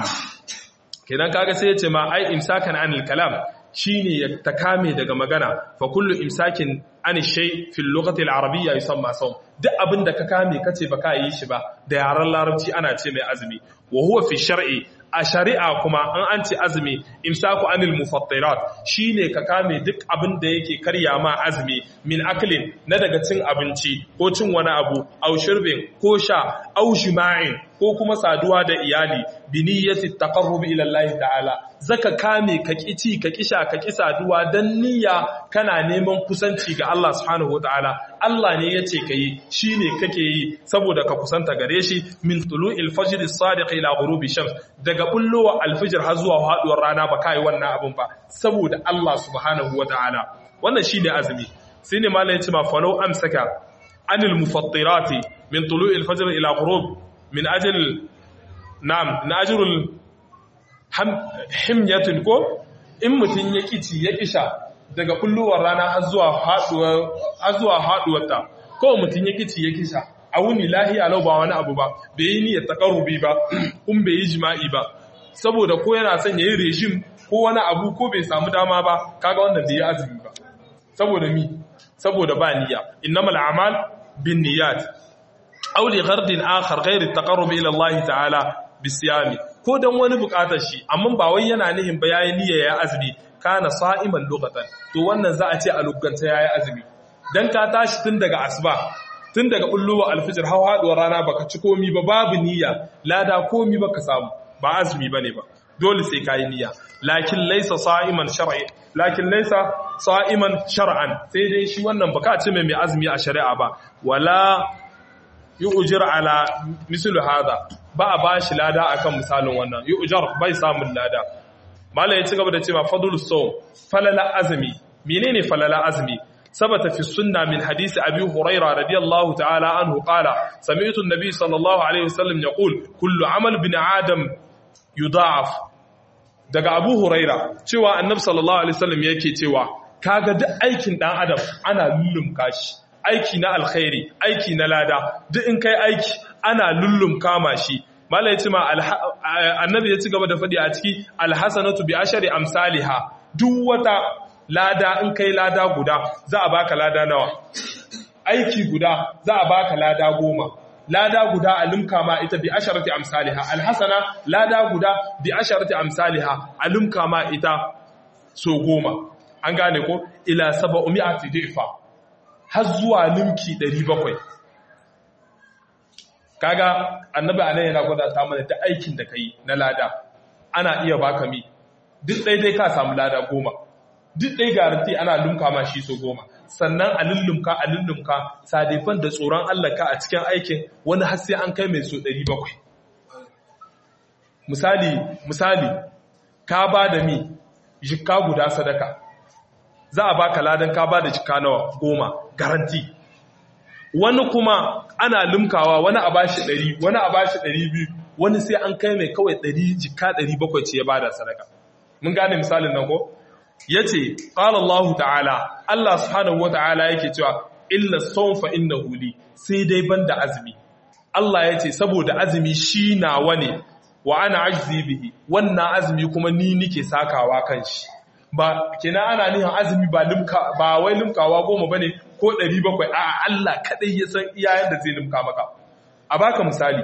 kenan kaga sai ya ce ma ai imsakan anil kalam shine ya takame daga magana fa kullu imsakin an shay fi lughati al-arabiyya yusamma sawm duk abinda ka kame kace ba ka yi shi ba da yaran larabci ana ce mai azumi wa huwa fi shar'i a shari'a kuma an an ce azumi imsaku anil mufattirat shine ka kame duk abin da yake karya ma azumi min aklin na daga cin abinci ko cin wani abu au shirbin ko sha au jima'in ko kuma saduwa da iyali bi niyyati taqarrub ila Allah ta'ala zaka kame ka kici ka kisha ka ki saduwa dan niyya kana neman kusanci ga Allah subhanahu wataala Allah ne yace kai shine kake yi saboda ka kusanta gare shi min tulu'il fajr as-sadiq ila ghurubi shams daga bullowa al-fajr har zuwa haduwar rana ba kai wannan abun ba saboda Allah subhanahu wataala wannan shine azumi sai ne malai yace ma falau amsaka anil mufattirati min tulu'il fajr ila ghurub min ajil na'am na ajrul himyatin ko in mutun ya kici ya kisha daga kulluwar rana har zuwa haduwar har zuwa haduwarta ko mutun ya kici ya kisha a wuni lahiya lau ba wani abu ba bai yi niyyar taqarrubi ba kun bai yi jima'i ba saboda ko yana son yayi regime ko wani abu ko bai samu dama ba kaga wannan bai yi azumi ba saboda mi saboda ba niyya innamal a'mal bin niyyat aw li ghardin akhar ghayr at-taqarrub ila Allah ta'ala bisiyami ko dan wani bukatar shi amma ba wai yana nihin ba yayi niyya ya azumi kana sa'iman lughatan to wannan za a ce a luganta yayi azumi dan ka tashi tun daga asuba tun daga bulluwa alfijir har haduwar rana baka ci komi ba babu niyya lada komi baka samu ba azumi bane ba dole sai kayi niyya lakin laysa sa'iman shar'i lakin laysa sa'iman shar'an sai dai shi wannan baka ce mai azumi a shari'a ba wala yu'jir ala mislu hada ba a bashi lada akan misalin wannan yu'jar bai samun lada malai ya ci gaba da cewa fadlus sawm falala azmi menene falala azmi ثبت في السنة من حديث أبي هريرة رضي الله تعالى عنه قال سمعت النبي صلى الله عليه وسلم يقول كل عمل بن آدم يضاعف daga Abu Huraira cewa Annabi sallallahu alaihi wasallam yake cewa kaga duk aikin dan adam ana lullumka shi aiki na alkhairi aiki na lada duk in kai aiki ana lullumka ma shi mala ya ce ma annabi ya ci gaba da faɗi a ciki alhasanatu bi ashari amsalha duk wata lada in kai lada guda za a baka lada nawa aiki guda za a baka lada goma lada guda a limka ma ita bi asharati amsalha alhasana lada guda bi asharati amsalha a limka ma ita so goma an gane ko ila sab'umi'ati difa har zuwa limki 700 kaga annabi anan yana gwada ta mana da aikin da kai na lada ana iya baka mi duk daidai ka samu lada goma duk ɗai garanti ana lumka ma shi so goma sannan a lullumka a lullumka sadifan da tsoron Allah ka a cikin aikin wani har sai an kai mai so 700 misali misali ka ba da mi jikka guda sadaka za a baka ladan ka ba da jikka nawa goma garanti wani kuma ana lumkawa wani a bashi 100 wani a bashi 200 wani sai an kai mai kawai 100 jikka 700 ce ya bada sadaka mun gane misalin nan ko ya ce ƙala Allah ta'ala Allah subhanahu wa ta'ala yake cewa illa sonfa inna huli sai dai ban da azumi Allah ya ce saboda azumi shi nawa ne wa ana ajzi bihi wannan azumi kuma ni nike sakawa kan shi ba kina ana nihin azumi ba limka ba wai limkawa goma bane ko 700 a'a Allah kadai ya san iyayen da zai limka maka a baka misali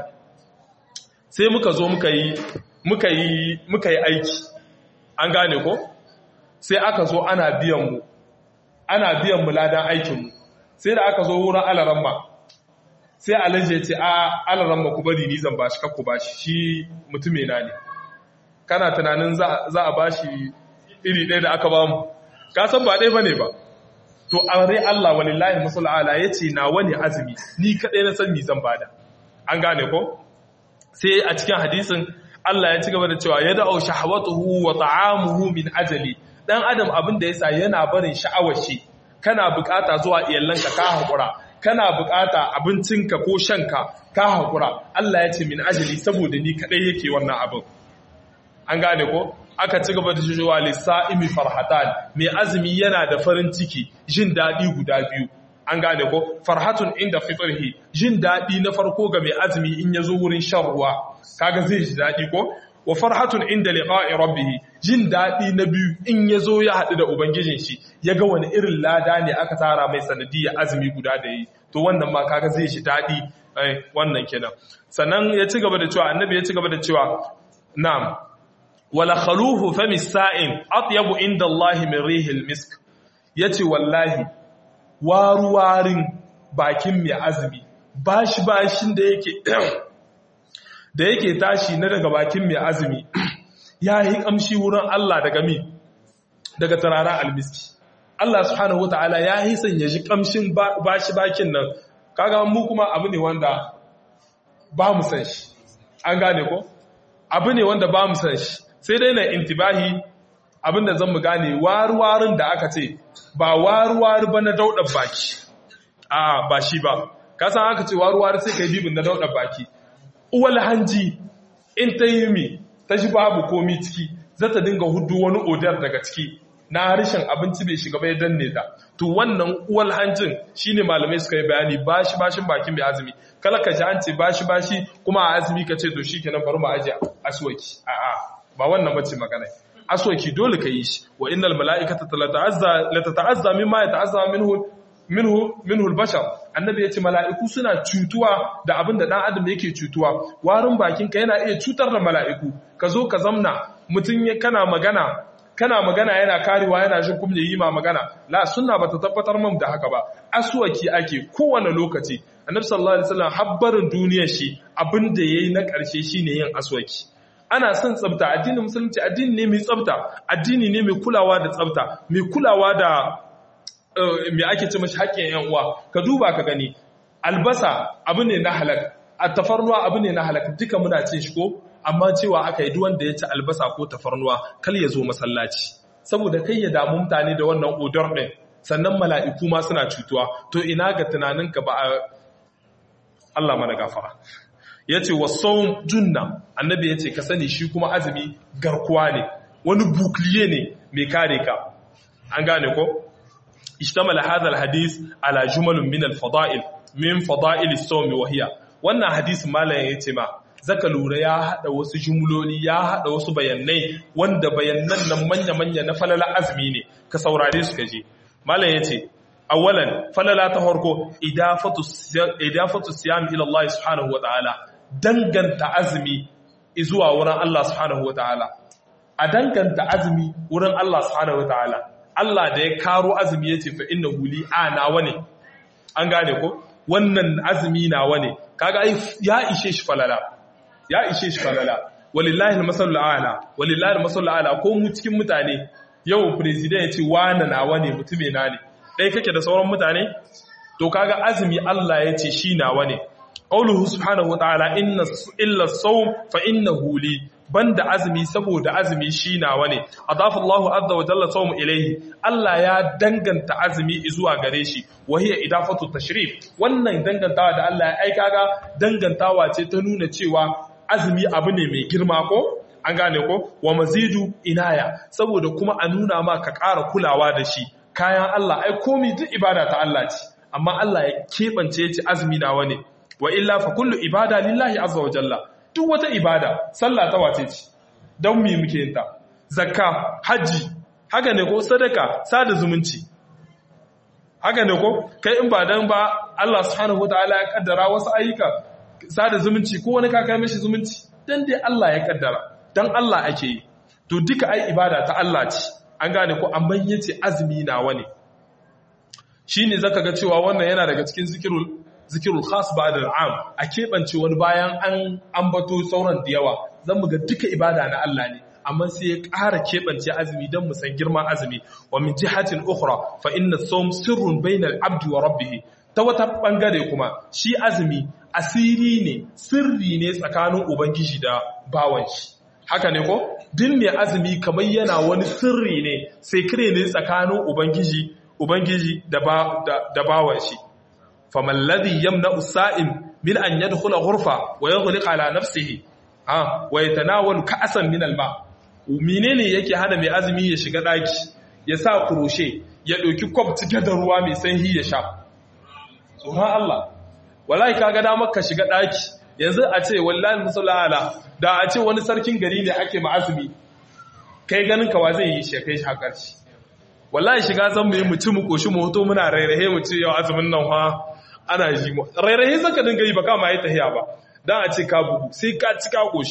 sai muka zo muka yi muka yi muka yi aiki an gane ko sai aka zo ana biyan mu ana biyan mu ladan aikin mu sai da aka zo wurin alaramma sai alaje ce a alaramma ku bari ni zan bashi kakku bashi shi mutume na ne kana tunanin za a bashi iri ɗaya da aka ba mu ka san ba ɗaya bane ba to an rai Allah walillahi musul ala yace na wani azumi ni kadai na san ni zan bada an gane ko sai a cikin hadisin Allah ya ci gaba da cewa ya da'u shahawatuhu wa ta'amuhu min ajali dan adam abin da yasa yana barin sha'awar shi kana bukata zuwa iyalanka ka hakura kana bukata abincinka ko shanka ka hakura Allah ya ce min ajali saboda ni kadai yake wannan abin an gane ko aka ci gaba da cewa lisa'imi farhatan mai azumi yana da farin ciki jin dadi guda biyu an gane ko farhatun inda fitrhi jin dadi na farko ga mai azumi in yazo wurin shan ruwa kaga zai ji dadi ko wa farhatun inda liqa'i rabbih jin dadi na biyu in yazo ya hadu da ubangijin shi yaga wani irin lada ne aka tara mai sanadiyya azumi guda da yi to wannan ma kaga zai ji dadi wannan kenan sannan ya ci gaba da cewa annabi ya ci gaba da cewa na'am wala khaluhu fami sa'in atyabu inda Allah min rihil misk yace wallahi waruwarin bakin mai azumi bashi bashin da yake da yake tashi na daga bakin mai azumi ya yi kamshi wurin Allah daga mi daga tarara almiski Allah subhanahu wataala ya yi son ya ji kamshin bashi bakin nan kaga mu kuma abu ne wanda ba mu san shi an gane ko abu ne wanda ba mu san shi sai dai na intibahi abinda zan mu gane waruwarin da aka ce ba waruwari ba na daudar baki a ba shi ba kasan aka ce waruwari sai ka yi bibin na daudar baki uwal hanji in ta yi mi ta shi babu komi ciki za ta dinga hudu wani odar daga ciki na harshen abinci bai shiga bai danne ta to wannan uwal hanjin shine malamai suka yi bayani bashi bashin bakin bai azumi kala ka ji an ce bashi bashi kuma a azumi ka ce to shikenan bari mu aje aswaki a'a ba wannan bace magana aswaki dole ka yi shi wa innal mala'ikata tata'azza la tata'azza mimma yata'azza minhu minhu minhu al-bashar annabi yace mala'iku suna cutuwa da abin da dan adam yake cutuwa warin bakin ka yana iya cutar da mala'iku ka zo ka zamna mutun kana magana kana magana yana karewa yana jin kuma yi ma magana la sunna bata tabbatar mun da haka ba aswaki ake kowane lokaci annabi sallallahu alaihi wasallam habbarin duniyar shi abin da yayi na karshe shine yin aswaki ana son tsafta addinin musulunci addini ne mai tsafta addini ne mai kulawa da tsafta mai kulawa da me ake ce mashi haƙƙin yan uwa ka duba ka gani albasa abu ne na halak a tafarnuwa abu ne na halak duka muna cin shi ko amma cewa aka yi duk wanda ya ci albasa ko tafarnuwa kal ya zo masallaci saboda kai ya damu mutane da wannan odor ɗin sannan mala'iku ma suna cutuwa to ina ga tunaninka ba a Allah mana gafara ya ce wasau junna annabi ya ce ka sani shi kuma azumi garkuwa ne wani bukliye ne mai kare ka an gane ko ishtamala hadha alhadith ala jumalun min alfada'il min fada'il as-sawm wa hiya wannan hadisi malamin yace ma zaka lura ya hada wasu jumloli ya hada wasu bayanai wanda bayanan nan manya manya na falala azumi ne ka saurare su kaje malamin yace awalan falala ta farko idafatu idafatu siyam ila Allah subhanahu wa ta'ala danganta azumi zuwa wurin Allah subhanahu wa ta'ala a danganta azumi wurin Allah subhanahu wa ta'ala Allah da ya karo azumi ya ce fa inna huli a nawa ne an gane ko wannan azumi nawa ne kaga ya ishe shi falala ya ishe shi falala walillahi almasallu ala walillahi almasallu ala ko mu cikin mutane yau president ya ce wana nawa ne mutume na ne dai kake da sauran mutane to kaga azumi Allah ya ce shi nawa ne qauluhu subhanahu wa ta'ala inna illa as-sawm fa innahu li banda azumi saboda azumi shi nawa ne adafa Allahu azza wa jalla sawmu ilayhi Allah ya danganta azumi zuwa gare shi wa hiya idafatu tashrif wannan dangantawa da Allah ya aika ga dangantawa ce ta nuna cewa azumi abu ne mai girma ko an gane ko wa mazidu inaya saboda kuma a nuna ma ka ƙara kulawa da shi kayan Allah ai komai duk ibada ta Allah ce amma Allah ya keɓance ya ce azumi nawa ne wa illa fa kullu ibada lillahi azza wa jalla duk wata ibada sallah ta wace ce don mi muke yin ta zakka haji haka ne ko sadaka sada zumunci haka ne ko kai in ba dan ba Allah subhanahu wataala ya kaddara wasu ayyuka sada zumunci ko wani ka kai mishi zumunci dan dai Allah ya kaddara dan Allah ake yi to duka ai ibada ta Allah ce an gane ko amma yace azumi nawa ne shine zaka ga cewa wannan yana daga cikin zikirul zikirul khas ba'da al'am a keɓance wani bayan an ambato sauran da yawa zan mu ga duka ibada na Allah ne amma sai ya ƙara keɓance azumi don mu san girman azumi wa min jihatin ukhra fa inna sawm sirrun bainal abdi wa rabbih ta wata bangare kuma shi azumi asiri ne sirri ne tsakanin ubangiji da bawan shi haka ne ko din mai azumi kamar yana wani sirri ne sai kire ne tsakanin ubangiji ubangiji da da bawan shi فما الذي يمنع السائم من أن يدخل غرفة ويغلق على نفسه آه ويتناول كأسا من الماء menene yake hana mai azumi ya shiga daki ya sa kuroshe ya ɗauki kwab cike da ruwa mai sanyi ya sha tsoron Allah wallahi kaga damar ka shiga daki yanzu a ce wallahi musallala da a ce wani sarkin gari ne ake ma azumi kai ganin ka wa zai yi shi kai shi hakar shi wallahi shiga zan mu yi mu ci mu koshi mu hoto muna rairahe mu ce yau azumin nan fa ana ji mu rairahe zaka dinga yi ba kama yi tahiya ba dan a ce ka bugu sai ka ci ka koshi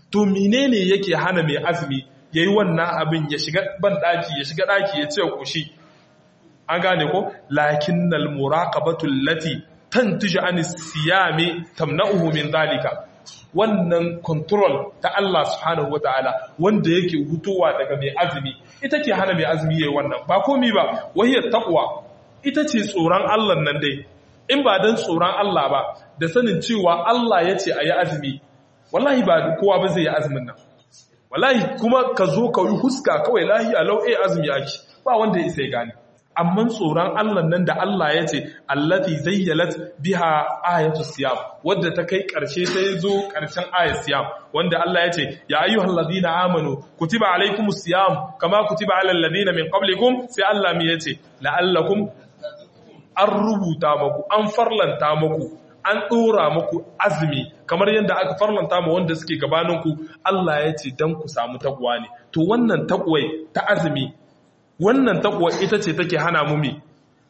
to menene yake hana mai azumi yayi wannan abin ya shiga ban daki ya shiga daki ya ce koshi an gane ko lakinnal muraqabatu allati tantiju an siyami tamna'uhu min zalika wannan control ta Allah subhanahu wataala wanda yake hutowa daga mai azumi ita ke hana mai azumi yayi wannan ba komi ba wahiyar taqwa ita ce tsoron Allah nan dai in ba dan tsoron Allah ba da sanin cewa Allah ya ce ayi azumi wallahi ba kowa ba zai yi azumin nan wallahi kuma ka zo ka yi huska kawai lahi a lau'e azumi ake ba wanda ya isa ya gane amma tsoron Allah nan da Allah ya ce allati zayyalat biha ayatu siyam wadda ta kai karshe sai zo karshen ayat siyam wanda Allah ya ce ya ayyuhal ladina amanu kutiba alaykumus siyam kama kutiba alal ladina min qablikum sai Allah mi yace la'allakum an rubuta maku an farlanta maku an dora maku azumi kamar yadda aka farlanta ma wanda suke gabaninku Allah ya ce dan ku samu takwa ne to wannan takwai ta azumi wannan takwa ita ce take hana mu mi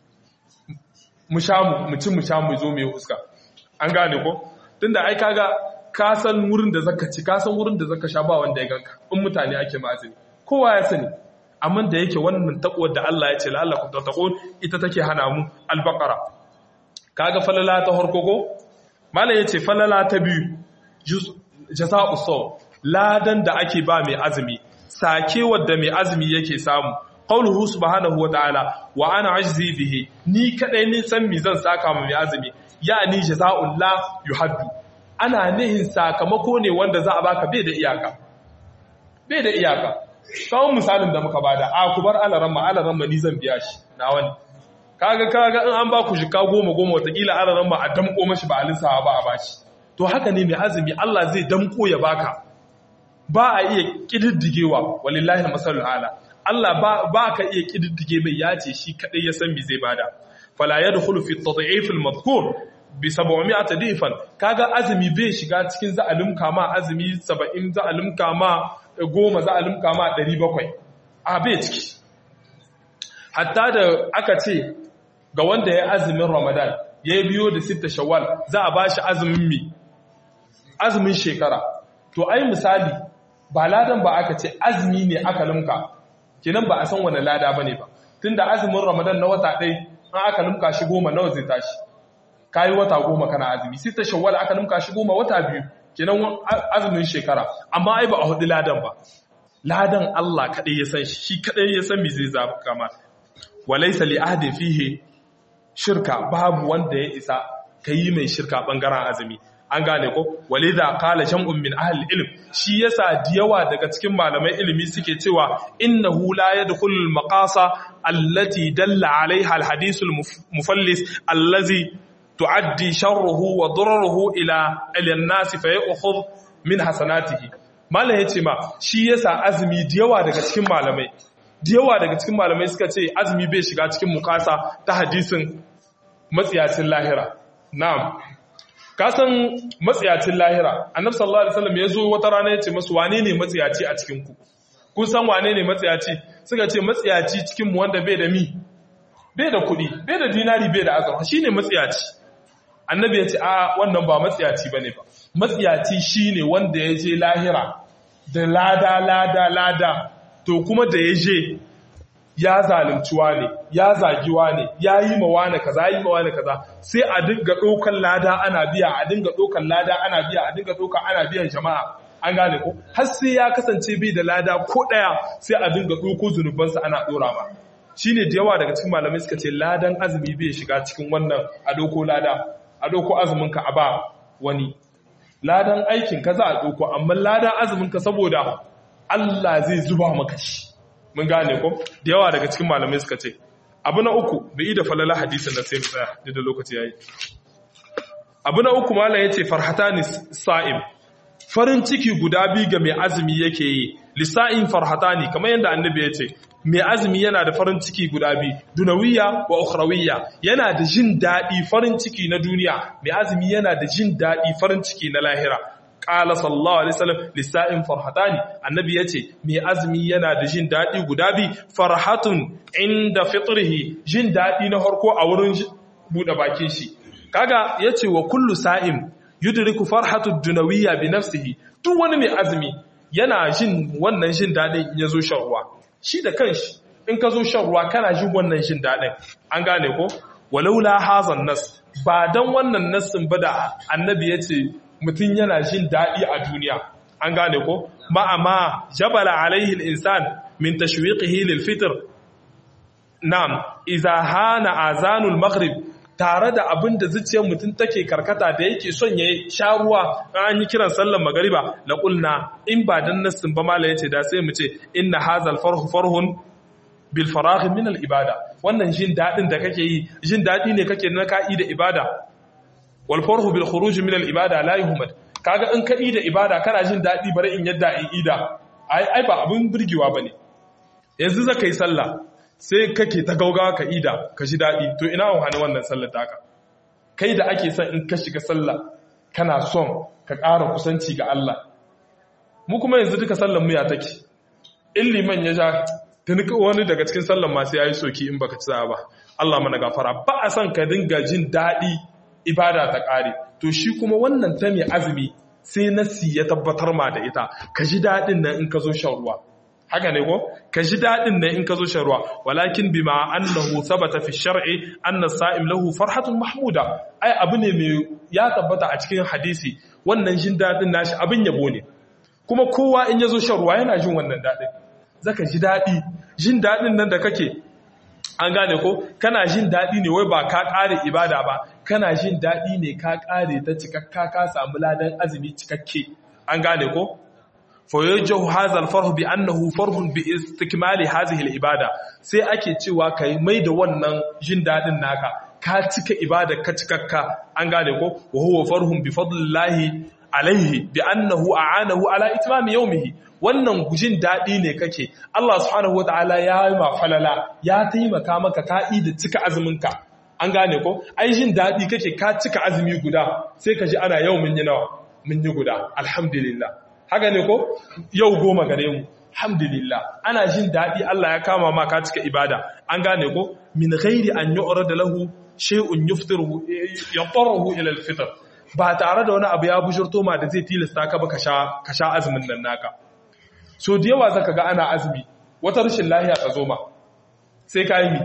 mu sha mu ci mu sha mu zo mu huska an gane ko tunda ai kaga ka san wurin da zaka ci ka san wurin da zaka sha ba wanda ya ganka in mutane ake mazini kowa ya sani amma da yake wannan takwar da Allah ya ce la'allakum tattaqun ita take hana mu al-baqara kaga falala ta harko ko malai yace falala ta biyu jaza'u saw ladan da ake ba mai azumi sake wadda mai azumi yake samu qauluhu subhanahu wataala wa ana ajzi bihi ni kadai ne san mi zan saka mu mai azumi yani jazaa'ul la yuhaddu ana nihin sakamako ne wanda za a baka bai da iyaka bai da iyaka kawon misalin da muka bada a ku bar alaramma alaramma ni zan biya shi na wani kaga kaga in an ba ku shika goma goma watakila alaramma a damko mashi ba a lissawa ba a bashi to haka ne mai azumi Allah zai damko ya baka ba a iya kididdigewa walillahi masalul ala Allah ba ka iya kididdige mai ya ce shi kadai ya san me zai bada fala yadkhulu fi at-tad'if al-madhkur bi 700 difan kaga azumi bai shiga cikin za'alim kama azumi 70 za'alim kama goma za'alim kama 700 a bai ciki hatta da aka ce ga wanda ya azumin Ramadan ya biyo da sita Shawwal za a bashi azumin mi azumin shekara to ai misali ba ladan ba aka ce azumi ne aka limka kenan ba a san wani lada bane ba tunda azumin Ramadan na wata ɗaya an aka limka shi goma nawa zai tashi kayi wata goma kana azumi sai ta shawwal aka limka shi goma wata biyu kenan azumin shekara amma ai ba a hudu ladan ba ladan Allah kadai ya san shi kadai ya san me zai zaba kama walaysa li ahadin fihi shirka babu wanda ya isa kai mai shirka bangaren azumi an gane ko walidha qala jam'un min ahli ilm shi yasa diyawa daga cikin malamai ilimi suke cewa innahu la yadkhulul maqasa allati dalla alaiha alhadith almufallis allazi tuaddi sharruhu wa dararuhu ila al-nas fa ya'khudh min hasanatihi malam yace ma shi yasa azumi diyawa daga cikin malamai diyawa daga cikin malamai suka ce azumi bai shiga cikin mukasa ta hadisin matsiyacin lahira na'am kasan matsiyacin lahira annabi sallallahu alaihi wasallam ya zo wata rana ya ce masu wane ne matsiyaci a cikin ku kun san wane ne matsiyaci suka ce matsiyaci cikin mu wanda bai da mi bai da kuɗi bai da dinari bai da azurfa shine matsiyaci annabi ya ce a wannan ba matsiyaci bane ba matsiyaci shine wanda ya je lahira da lada lada lada to kuma da ya je ya zalimciwa ne ya zagiwa ne ya yi mawa na kaza yi mawa na kaza sai a dinga ɗaukan lada ana biya a dinga ɗaukan lada ana biya a dinga ɗaukan ana biyan jama'a an gane ko har sai ya kasance bai da lada ko ɗaya sai a dinga ɗauko zunubansa ana ɗora ba shi ne da yawa daga cikin malamai suka ce ladan azumi bai shiga cikin wannan a ɗauko lada a ɗauko azumin ka a ba wani ladan aikin ka za a ɗauko amma ladan azumin ka saboda Allah zai zuba maka shi mun gane ko da yawa daga cikin malamai suka ce abu na uku bai da falala hadisin da sai mu tsaya da lokaci yayi abu na uku malam yace farhatani sa'im farin ciki guda biyu ga mai azumi yake yi lisa'in farhatani kamar yadda annabi yace mai azumi yana da farin ciki guda biyu dunawiyya wa ukhrawiyya yana da jin dadi farin ciki na duniya mai azumi yana da jin dadi farin ciki na lahira qala sallallahu alaihi wasallam lisa'in farhatani annabi yace mai azumi yana da jin dadi guda bi farhatun inda fitrihi jin dadi na harko a wurin bude bakin shi kaga yace wa kullu sa'im yudriku farhatu dunawiyya bi nafsihi duk wani mai azumi yana jin wannan jin dadin in yazo shan ruwa shi da kanshi in ka zo shan ruwa kana jin wannan jin dadin an gane ko walaula hazan nas ba dan wannan nassin ba da annabi yace mutun yana jin dadi a duniya an gane ko ma'ama jabala alaihi al-insan min tashwiqihi lil fitr na'am idza hana azanul maghrib tare da abin da zuciyar mutum take karkata da yake son ya sha ruwa an yi kiran sallar magariba la qulna in ba dan nassin ba mala yace da sai mu ce inna hazal farhu farhun bil faragh min al ibada wannan jin dadin da kake yi jin dadi ne kake na ka'i da ibada wal farhu bil khuruj min al ibada la yuhmad kaga in ka'i da ibada kana jin dadi bare in yadda in ida ai ai ba abin burgewa bane yanzu zaka yi sallah sai kake ta gaugawa ka ida ka ji daɗi to ina wani wannan sallar taka kai da ake son in ka shiga sallah kana son ka ƙara kusanci ga Allah mu kuma yanzu duka sallar mu ya take in liman ya ja tuni wani daga cikin sallar masu yayi soki in baka ci ba Allah mana gafara ba a son ka dinga jin daɗi ibada ta ƙare to shi kuma wannan ta mai azumi sai nasi ya tabbatar ma da ita ka ji daɗin nan in ka zo shan ruwa haka ne ko ka ji dadin ne in ka zo shan ruwa walakin bima annahu sabata fi shar'i anna sa'im lahu farhatun mahmuda ai abu ne mai ya tabbata a cikin hadisi wannan jin dadin nashi abin yabo ne kuma kowa in yazo shan ruwa yana jin wannan dadin zaka ji dadi jin dadin nan da kake an gane ko kana jin dadi ne wai ba ka kare ibada ba kana jin dadi ne ka kare ta cikakka ka samu ladan azumi cikakke an gane ko فيوجه هذا الفرح بأنه فرح باستكمال هذه العبادة sai ake cewa kai mai da wannan jin dadin naka ka cika ibada ka cikakka an gane ko wa huwa farhun bi fadlillahi alaihi bi annahu a'anahu ala itmam yawmihi wannan jin dadi ne kake Allah subhanahu wataala ya yi ma falala ya taimaka maka ka'i da cika azumin ka an gane ko ai jin dadi kake ka cika azumi guda sai ka ji ana yau mun yi nawa mun yi guda alhamdulillah haka ne ko yau goma gare mu alhamdulillah ana jin daɗi Allah ya kama ma ka cika ibada an gane ko min ghairi an yu'rada lahu shay'un yuftiruhu yatarahu ila al-fitr ba tare da wani abu ya bujurto ma da zai tilasta ka ba ka sha ka sha azumin nan naka so da yawa zaka ga ana azumi wata rashin lahiya ta zo ma sai ka yi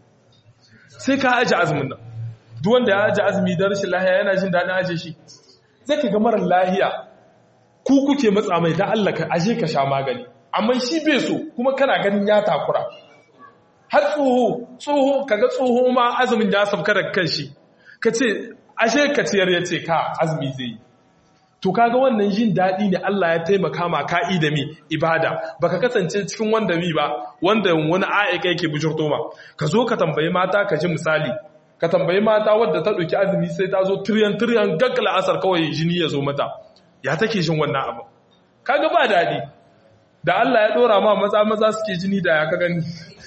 sai ka aje azumin nan duk wanda ya aje azumi da rashin lahiya yana jin daɗin aje shi zai ka ga marar lahiya ku kuke matsa mai da Allah ka aje ka sha magani amma shi bai so kuma kana ganin ya takura har tsoho tsoho kaga tsoho ma azumin ya sabka da kanshi kace ashe ka ciyar yace ka azumi zai yi to kaga wannan jin dadi ne Allah ya taimaka ma ka'i da mi ibada baka kasance cikin wanda mi ba wanda wani aika yake bujurto ma ka zo ka tambayi mata ka ji misali ka tambayi mata wadda ta ɗauki azumi sai ta zo tiryan tiryan gaggala asar kawai jini ya zo mata ya take jin wannan abu kaga ba dadi da Allah ya dora ma maza maza suke jini da ya ka gani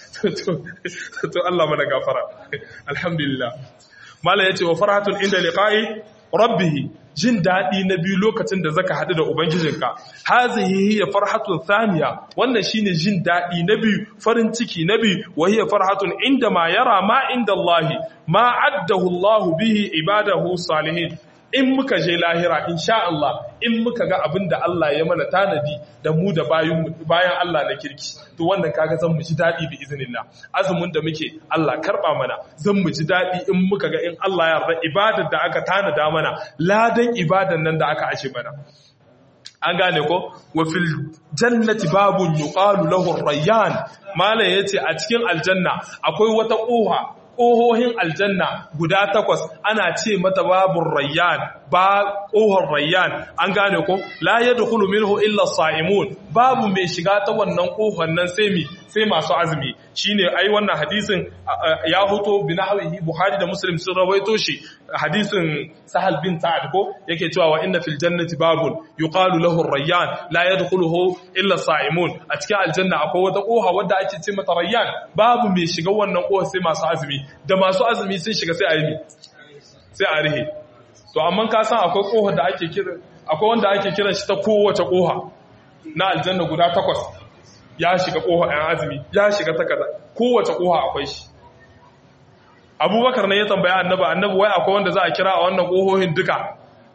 to Allah mana gafara alhamdulillah mala yace wa farhatun inda liqa'i rabbih jin dadi na biyu lokacin da zaka hadu da ubangijinka hazihi hiya farhatun thaniya wannan shine jin dadi na biyu farin ciki na biyu wa hiya farhatun inda ma yara ma inda Allah ma addahu Allah bihi ibadahu salihin in muka je lahira insha Allah in muka ga abin da Allah ya mana tanadi da mu da bayan Allah na kirki to wannan kaga zan mu ji dadi bi iznillah azumin da muke Allah karba mana zan mu ji dadi in muka ga in Allah ya yarda ibadar da aka tanada mana ladan ibadan nan da aka ashe mana an gane ko wa fil jannati babun yuqalu lahu rayyan mala yace a cikin aljanna akwai wata koha ƙohohin aljanna guda takwas ana ce mata babun rayyan ba ƙohon rayyan an gane ko la ya dukulu minhu illa sa'imun babu mai shiga ta wannan ƙohon nan sai mi sai masu azumi shine ai wannan hadisin ya hoto bi nahwihi buhari da muslim sun rawaito shi hadisin sahal bin sa'ad ko yake cewa wa inna fil jannati babun yuqalu lahu rayyan la yadkhuluhu illa sa'imun a cikin aljanna akwai wata ƙoha wadda ake ce mata rayyan babu mai shiga wannan ƙohon sai masu azumi da masu azumi sun shiga sai a yi sai a rihe to amma ka san akwai kohar da ake kira akwai wanda ake kiran shi ta kowace koha na aljanna guda takwas ya shiga koha ɗan azumi ya shiga ta kaza kowace koha akwai shi abubakar ne ya tambaya annabi annabi wai akwai wanda za a kira a wannan kohohin duka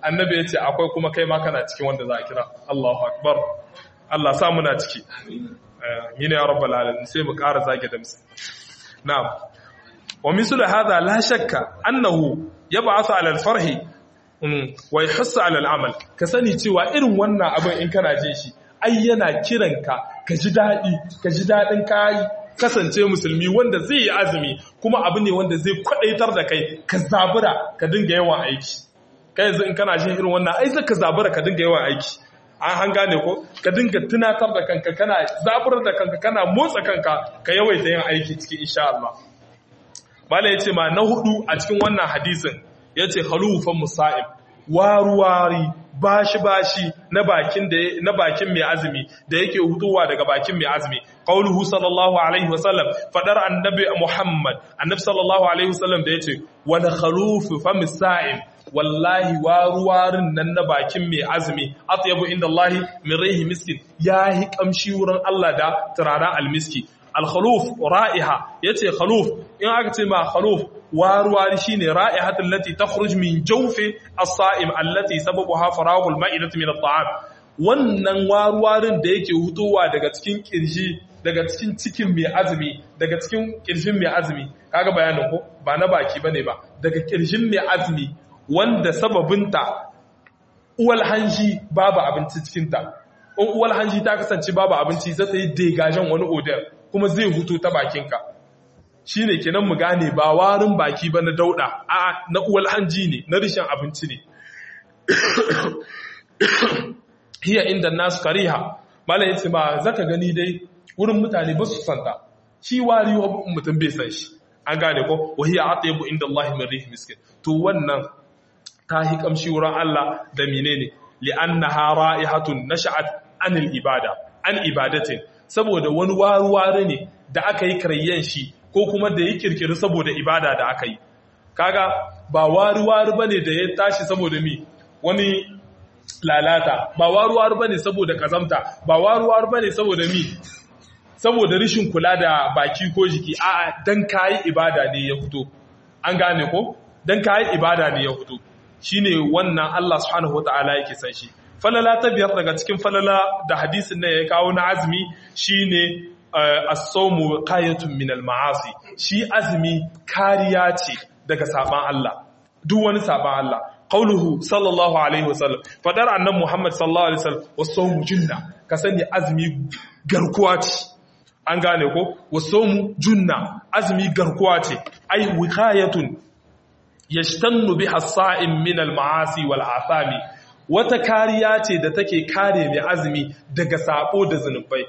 annabi ya ce akwai kuma kai ma kana cikin wanda za a kira Allahu akbar Allah sa muna ciki amin ya rabbal alamin sai mu ƙara zage da musu na'am wa mislu hadha la shakka annahu yab'athu 'ala al-farhi wa yahussu 'ala al-amal ka sani cewa irin wannan abin in kana jin shi ai yana kiranka ka ji dadi ka ji dadin kai kasance musulmi wanda zai yi azumi kuma abu ne wanda zai kwadaitar da kai ka zabura ka dinga yawan aiki kai yanzu in kana jin irin wannan ai zaka zabura ka dinga yawan aiki an gane ko ka dinga tunatar da kanka kana zaburar da kanka kana motsa kanka ka yawaita yin aiki cikin insha Allah mala yace ma na hudu a cikin wannan hadisin yace khalufan musa'ib waruwari bashi bashi na bakin da na bakin mai azumi da yake hutuwa daga bakin mai azumi qauluhu sallallahu alaihi wasallam fadar annabi muhammad annabi sallallahu alaihi wasallam da yace wala khalufu fam sa'im wallahi waruwarin nan na bakin mai azumi atyabu inda Allah min rihi miskin yahi kamshi wurin Allah da turaren almiski al-khaluf ra'iha yace khaluf in aka ce ma khaluf waruwari shine ra'ihatul lati takhruj min jawfi as-sa'im allati sababuha faragul ma'idati min at-ta'am wannan waruwarin da yake hutowa daga cikin kirji daga cikin cikin mai azumi daga cikin kirjin mai azumi kaga bayanin ko ba na baki bane ba daga kirjin mai azumi wanda sababinta uwal hanji babu abinci cikinta in uwal hanji ta kasance babu abinci zai ta yi degajen wani odar kuma zai hutu ta bakinka shi ne kenan mu gane ba warin baki ba na dauda a na uwal hanji ne na rishin abinci ne hiya inda nasu kariha malam yace ba zaka gani dai wurin mutane ba su santa shi wari mutum bai san shi an gane ko wahiya atyabu inda Allah min rih miskin to wannan ta hi kamshi wurin Allah da menene li'annaha ra'ihatun nasha'at anil ibada an ibadatin saboda wani waruware ne da aka yi karayyan shi ko kuma da ya kirkiri saboda ibada da aka yi kaga ba waruware bane da ya tashi saboda mi wani lalata ba waruware bane saboda kazamta ba waruware bane saboda mi saboda rishin kula da baki ko jiki a'a dan kayi ibada ne ya fito an gane ko dan kayi ibada ne ya fito shine wannan Allah subhanahu wataala yake san shi falala ta biyar daga cikin falala da hadisin nan ya kawo na azumi shine as-sawmu qayatun min al-ma'asi shi azumi kariya ce daga saban Allah duk wani saban Allah qauluhu sallallahu alaihi wasallam fadar annabi Muhammad sallallahu alaihi wasallam was-sawmu junna ka sani azumi garkuwa ce an gane ko was-sawmu junna azumi garkuwa ce ai wiqayatun yashtannu biha as-sa'im min al-ma'asi wal athami wata kariya ce da take kare mai azumi daga sabo da zunubai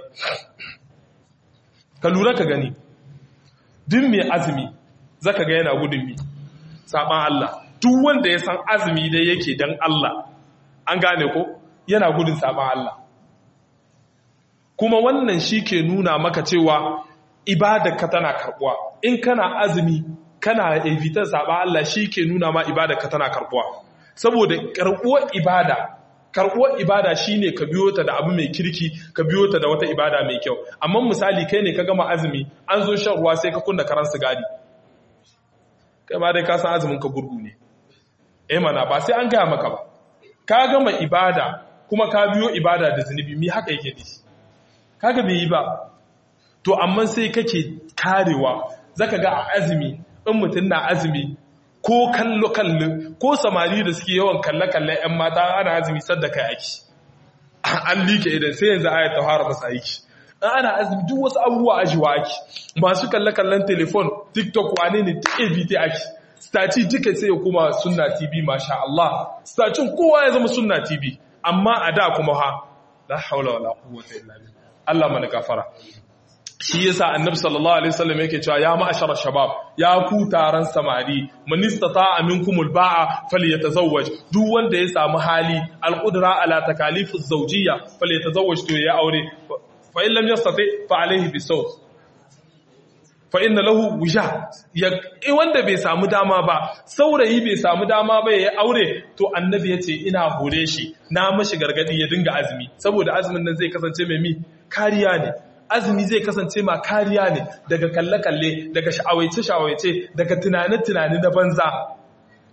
ka lura ka gani duk mai azumi zaka ga yana gudun mi saban Allah duk wanda ya san azumi dai yake dan Allah an gane ko yana gudun saban Allah kuma wannan shi ke nuna maka cewa ibadarka tana karbuwa in kana azumi kana evitar saban Allah shi ke nuna ma ibadarka tana karbuwa saboda karbuwar ibada karbuwar ibada shine ka biyo ta da abu mai kirki ka biyo ta da wata ibada mai kyau amma misali kai ne ka gama azumi an zo shan ruwa sai ka kunna karan sigari kai ma dai ka san azumin ka gurgu ne eh mana ba sai an gaya maka ba ka gama ibada kuma ka biyo ibada da zunubi mi haka yake dishi kaga bai yi ba to amma sai kake karewa zaka ga a azumi in mutum na azumi ko kallo kallo ko samari da suke yawan kalle kalle yan mata ana azumi sadda kai aiki an like idan sai yanzu ayat tahara masa aiki ana azumi duk wasu abubuwa ajiwa ake masu kalle kallon telefon tiktok wane ne duk abt ake staci duka sai ya kuma sunna tv masha Allah stacin kowa ya zama sunna tv amma a da kuma ha la haula wala quwwata illa billah Allah mana gafara shi yasa annabi sallallahu alaihi wasallam yake cewa ya ma'ashara shabab ya ku taron samari man istata'a minkumul ba'a falyatazawwaj duk wanda ya samu hali alqudra ala takalifu zawjiyya falyatazawwaj to ya aure fa in lam yastati fa alayhi bisawt fa inna lahu wija ya wanda bai samu dama ba saurayi bai samu dama ba ya aure to annabi yace ina hore shi na mashi gargadi ya dinga azumi saboda azumin nan zai kasance mai mi kariya ne azumi zai kasance ma kariya ne daga kalle-kalle daga sha'awaice-sha'awaice daga tunane-tunane na banza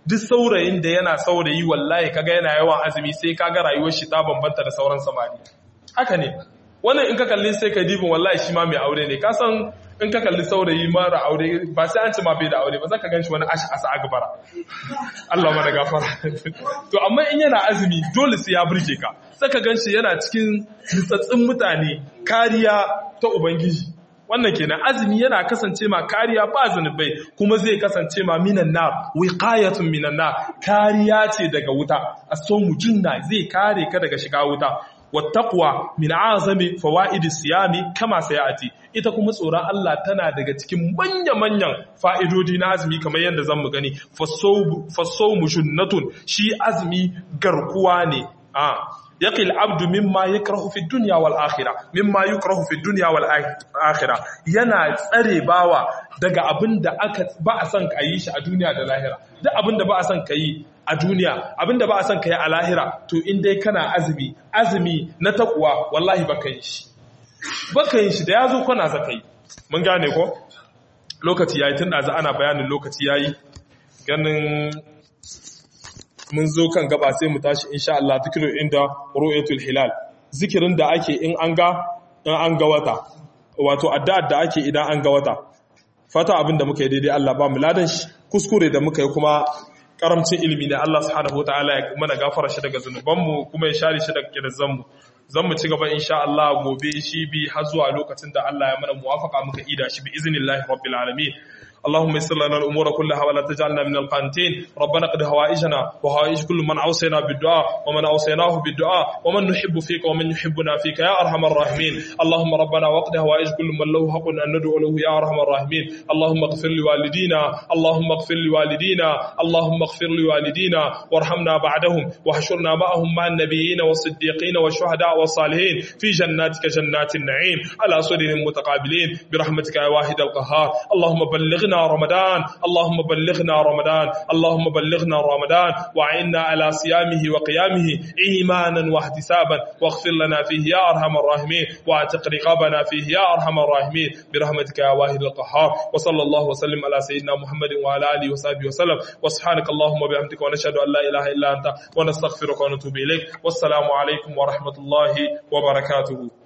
duk saurayin da yana saurayi wallahi kaga yana yawan azumi sai kaga rayuwar shi ta bambanta da sauran samari haka ne wannan in ka kalli sai ka dibin wallahi shi ma mai aure ne ka san in ka kalli saurayi mara aure ba sai an ci ma bai da aure ba za ka gan shi wani ashi asa agbara Allah mana gafara to amma in yana azumi dole sai ya burge ka sai ka gan shi yana cikin nitsatsin mutane kariya ta ubangiji wannan kenan azumi yana kasance ma kariya ba zanubai kuma zai kasance ma minan nar wiqayatun minan nar kariya ce daga wuta asomu junna zai kare ka daga shiga wuta wattaqwa min azami fawaidi siyami kama sayati ita kuma tsoron Allah tana daga cikin manya-manyan fa'idodi na azumi kamar yadda zan mu gani fasawmu junnatun shi azumi garkuwa ne a yaqil abdu mimma yakrahu fi dunya wal akhirah mimma yukrahu fi dunya wal akhirah yana tsare bawa daga abinda aka ba a son kayi shi a duniya da lahira duk abinda ba a son kayi a duniya abinda ba a son kayi a lahira to in dai kana azumi azumi na takwa wallahi baka yi shi baka yin shi da yazo kana zaka yi mun gane ko lokaci yayi tun da ana bayanin lokaci yayi ganin mun zo kan gaba sai mu tashi insha Allah zikirin inda ru'yatul hilal zikirin da ake in an ga in an ga wata wato addu'ar da ake idan an ga wata fata abin da muka yi daidai Allah ba mu ladan shi kuskure da muka yi kuma karamcin ilimi ne Allah subhanahu wataala ya mana gafara shi daga zanubanmu kuma ya share shi daga kirzanmu zan mu ci gaba insha Allah gobe shi bi har zuwa lokacin da Allah ya mana muwafaka muka ida shi bi iznillahi rabbil alamin اللهم يسر لنا الامور كلها ولا تجعلنا من القانتين ربنا قد هوائجنا وهوائج كل من اوصينا بالدعاء ومن اوصيناه بالدعاء ومن نحب فيك ومن يحبنا فيك يا ارحم الراحمين اللهم ربنا وقد هوائج كل من له حق ان ندعو له يا ارحم الراحمين اللهم اغفر لوالدينا اللهم اغفر لوالدينا اللهم اغفر لوالدينا وارحمنا بعدهم واحشرنا معهم مع النبيين والصديقين والشهداء والصالحين في جناتك جنات النعيم على سرر متقابلين برحمتك يا واحد القهار اللهم بلغنا بلغنا رمضان اللهم بلغنا رمضان اللهم بلغنا رمضان وعنا على صيامه وقيامه إيمانا واحتسابا واغفر لنا فيه يا أرحم الراحمين واعتق رقابنا فيه يا أرحم الراحمين برحمتك يا واحد القهار وصلى الله وسلم على سيدنا محمد وعلى آله وصحبه وسلم وسبحانك اللهم وبحمدك ونشهد أن لا إله إلا أنت ونستغفرك ونتوب إليك والسلام عليكم ورحمة الله وبركاته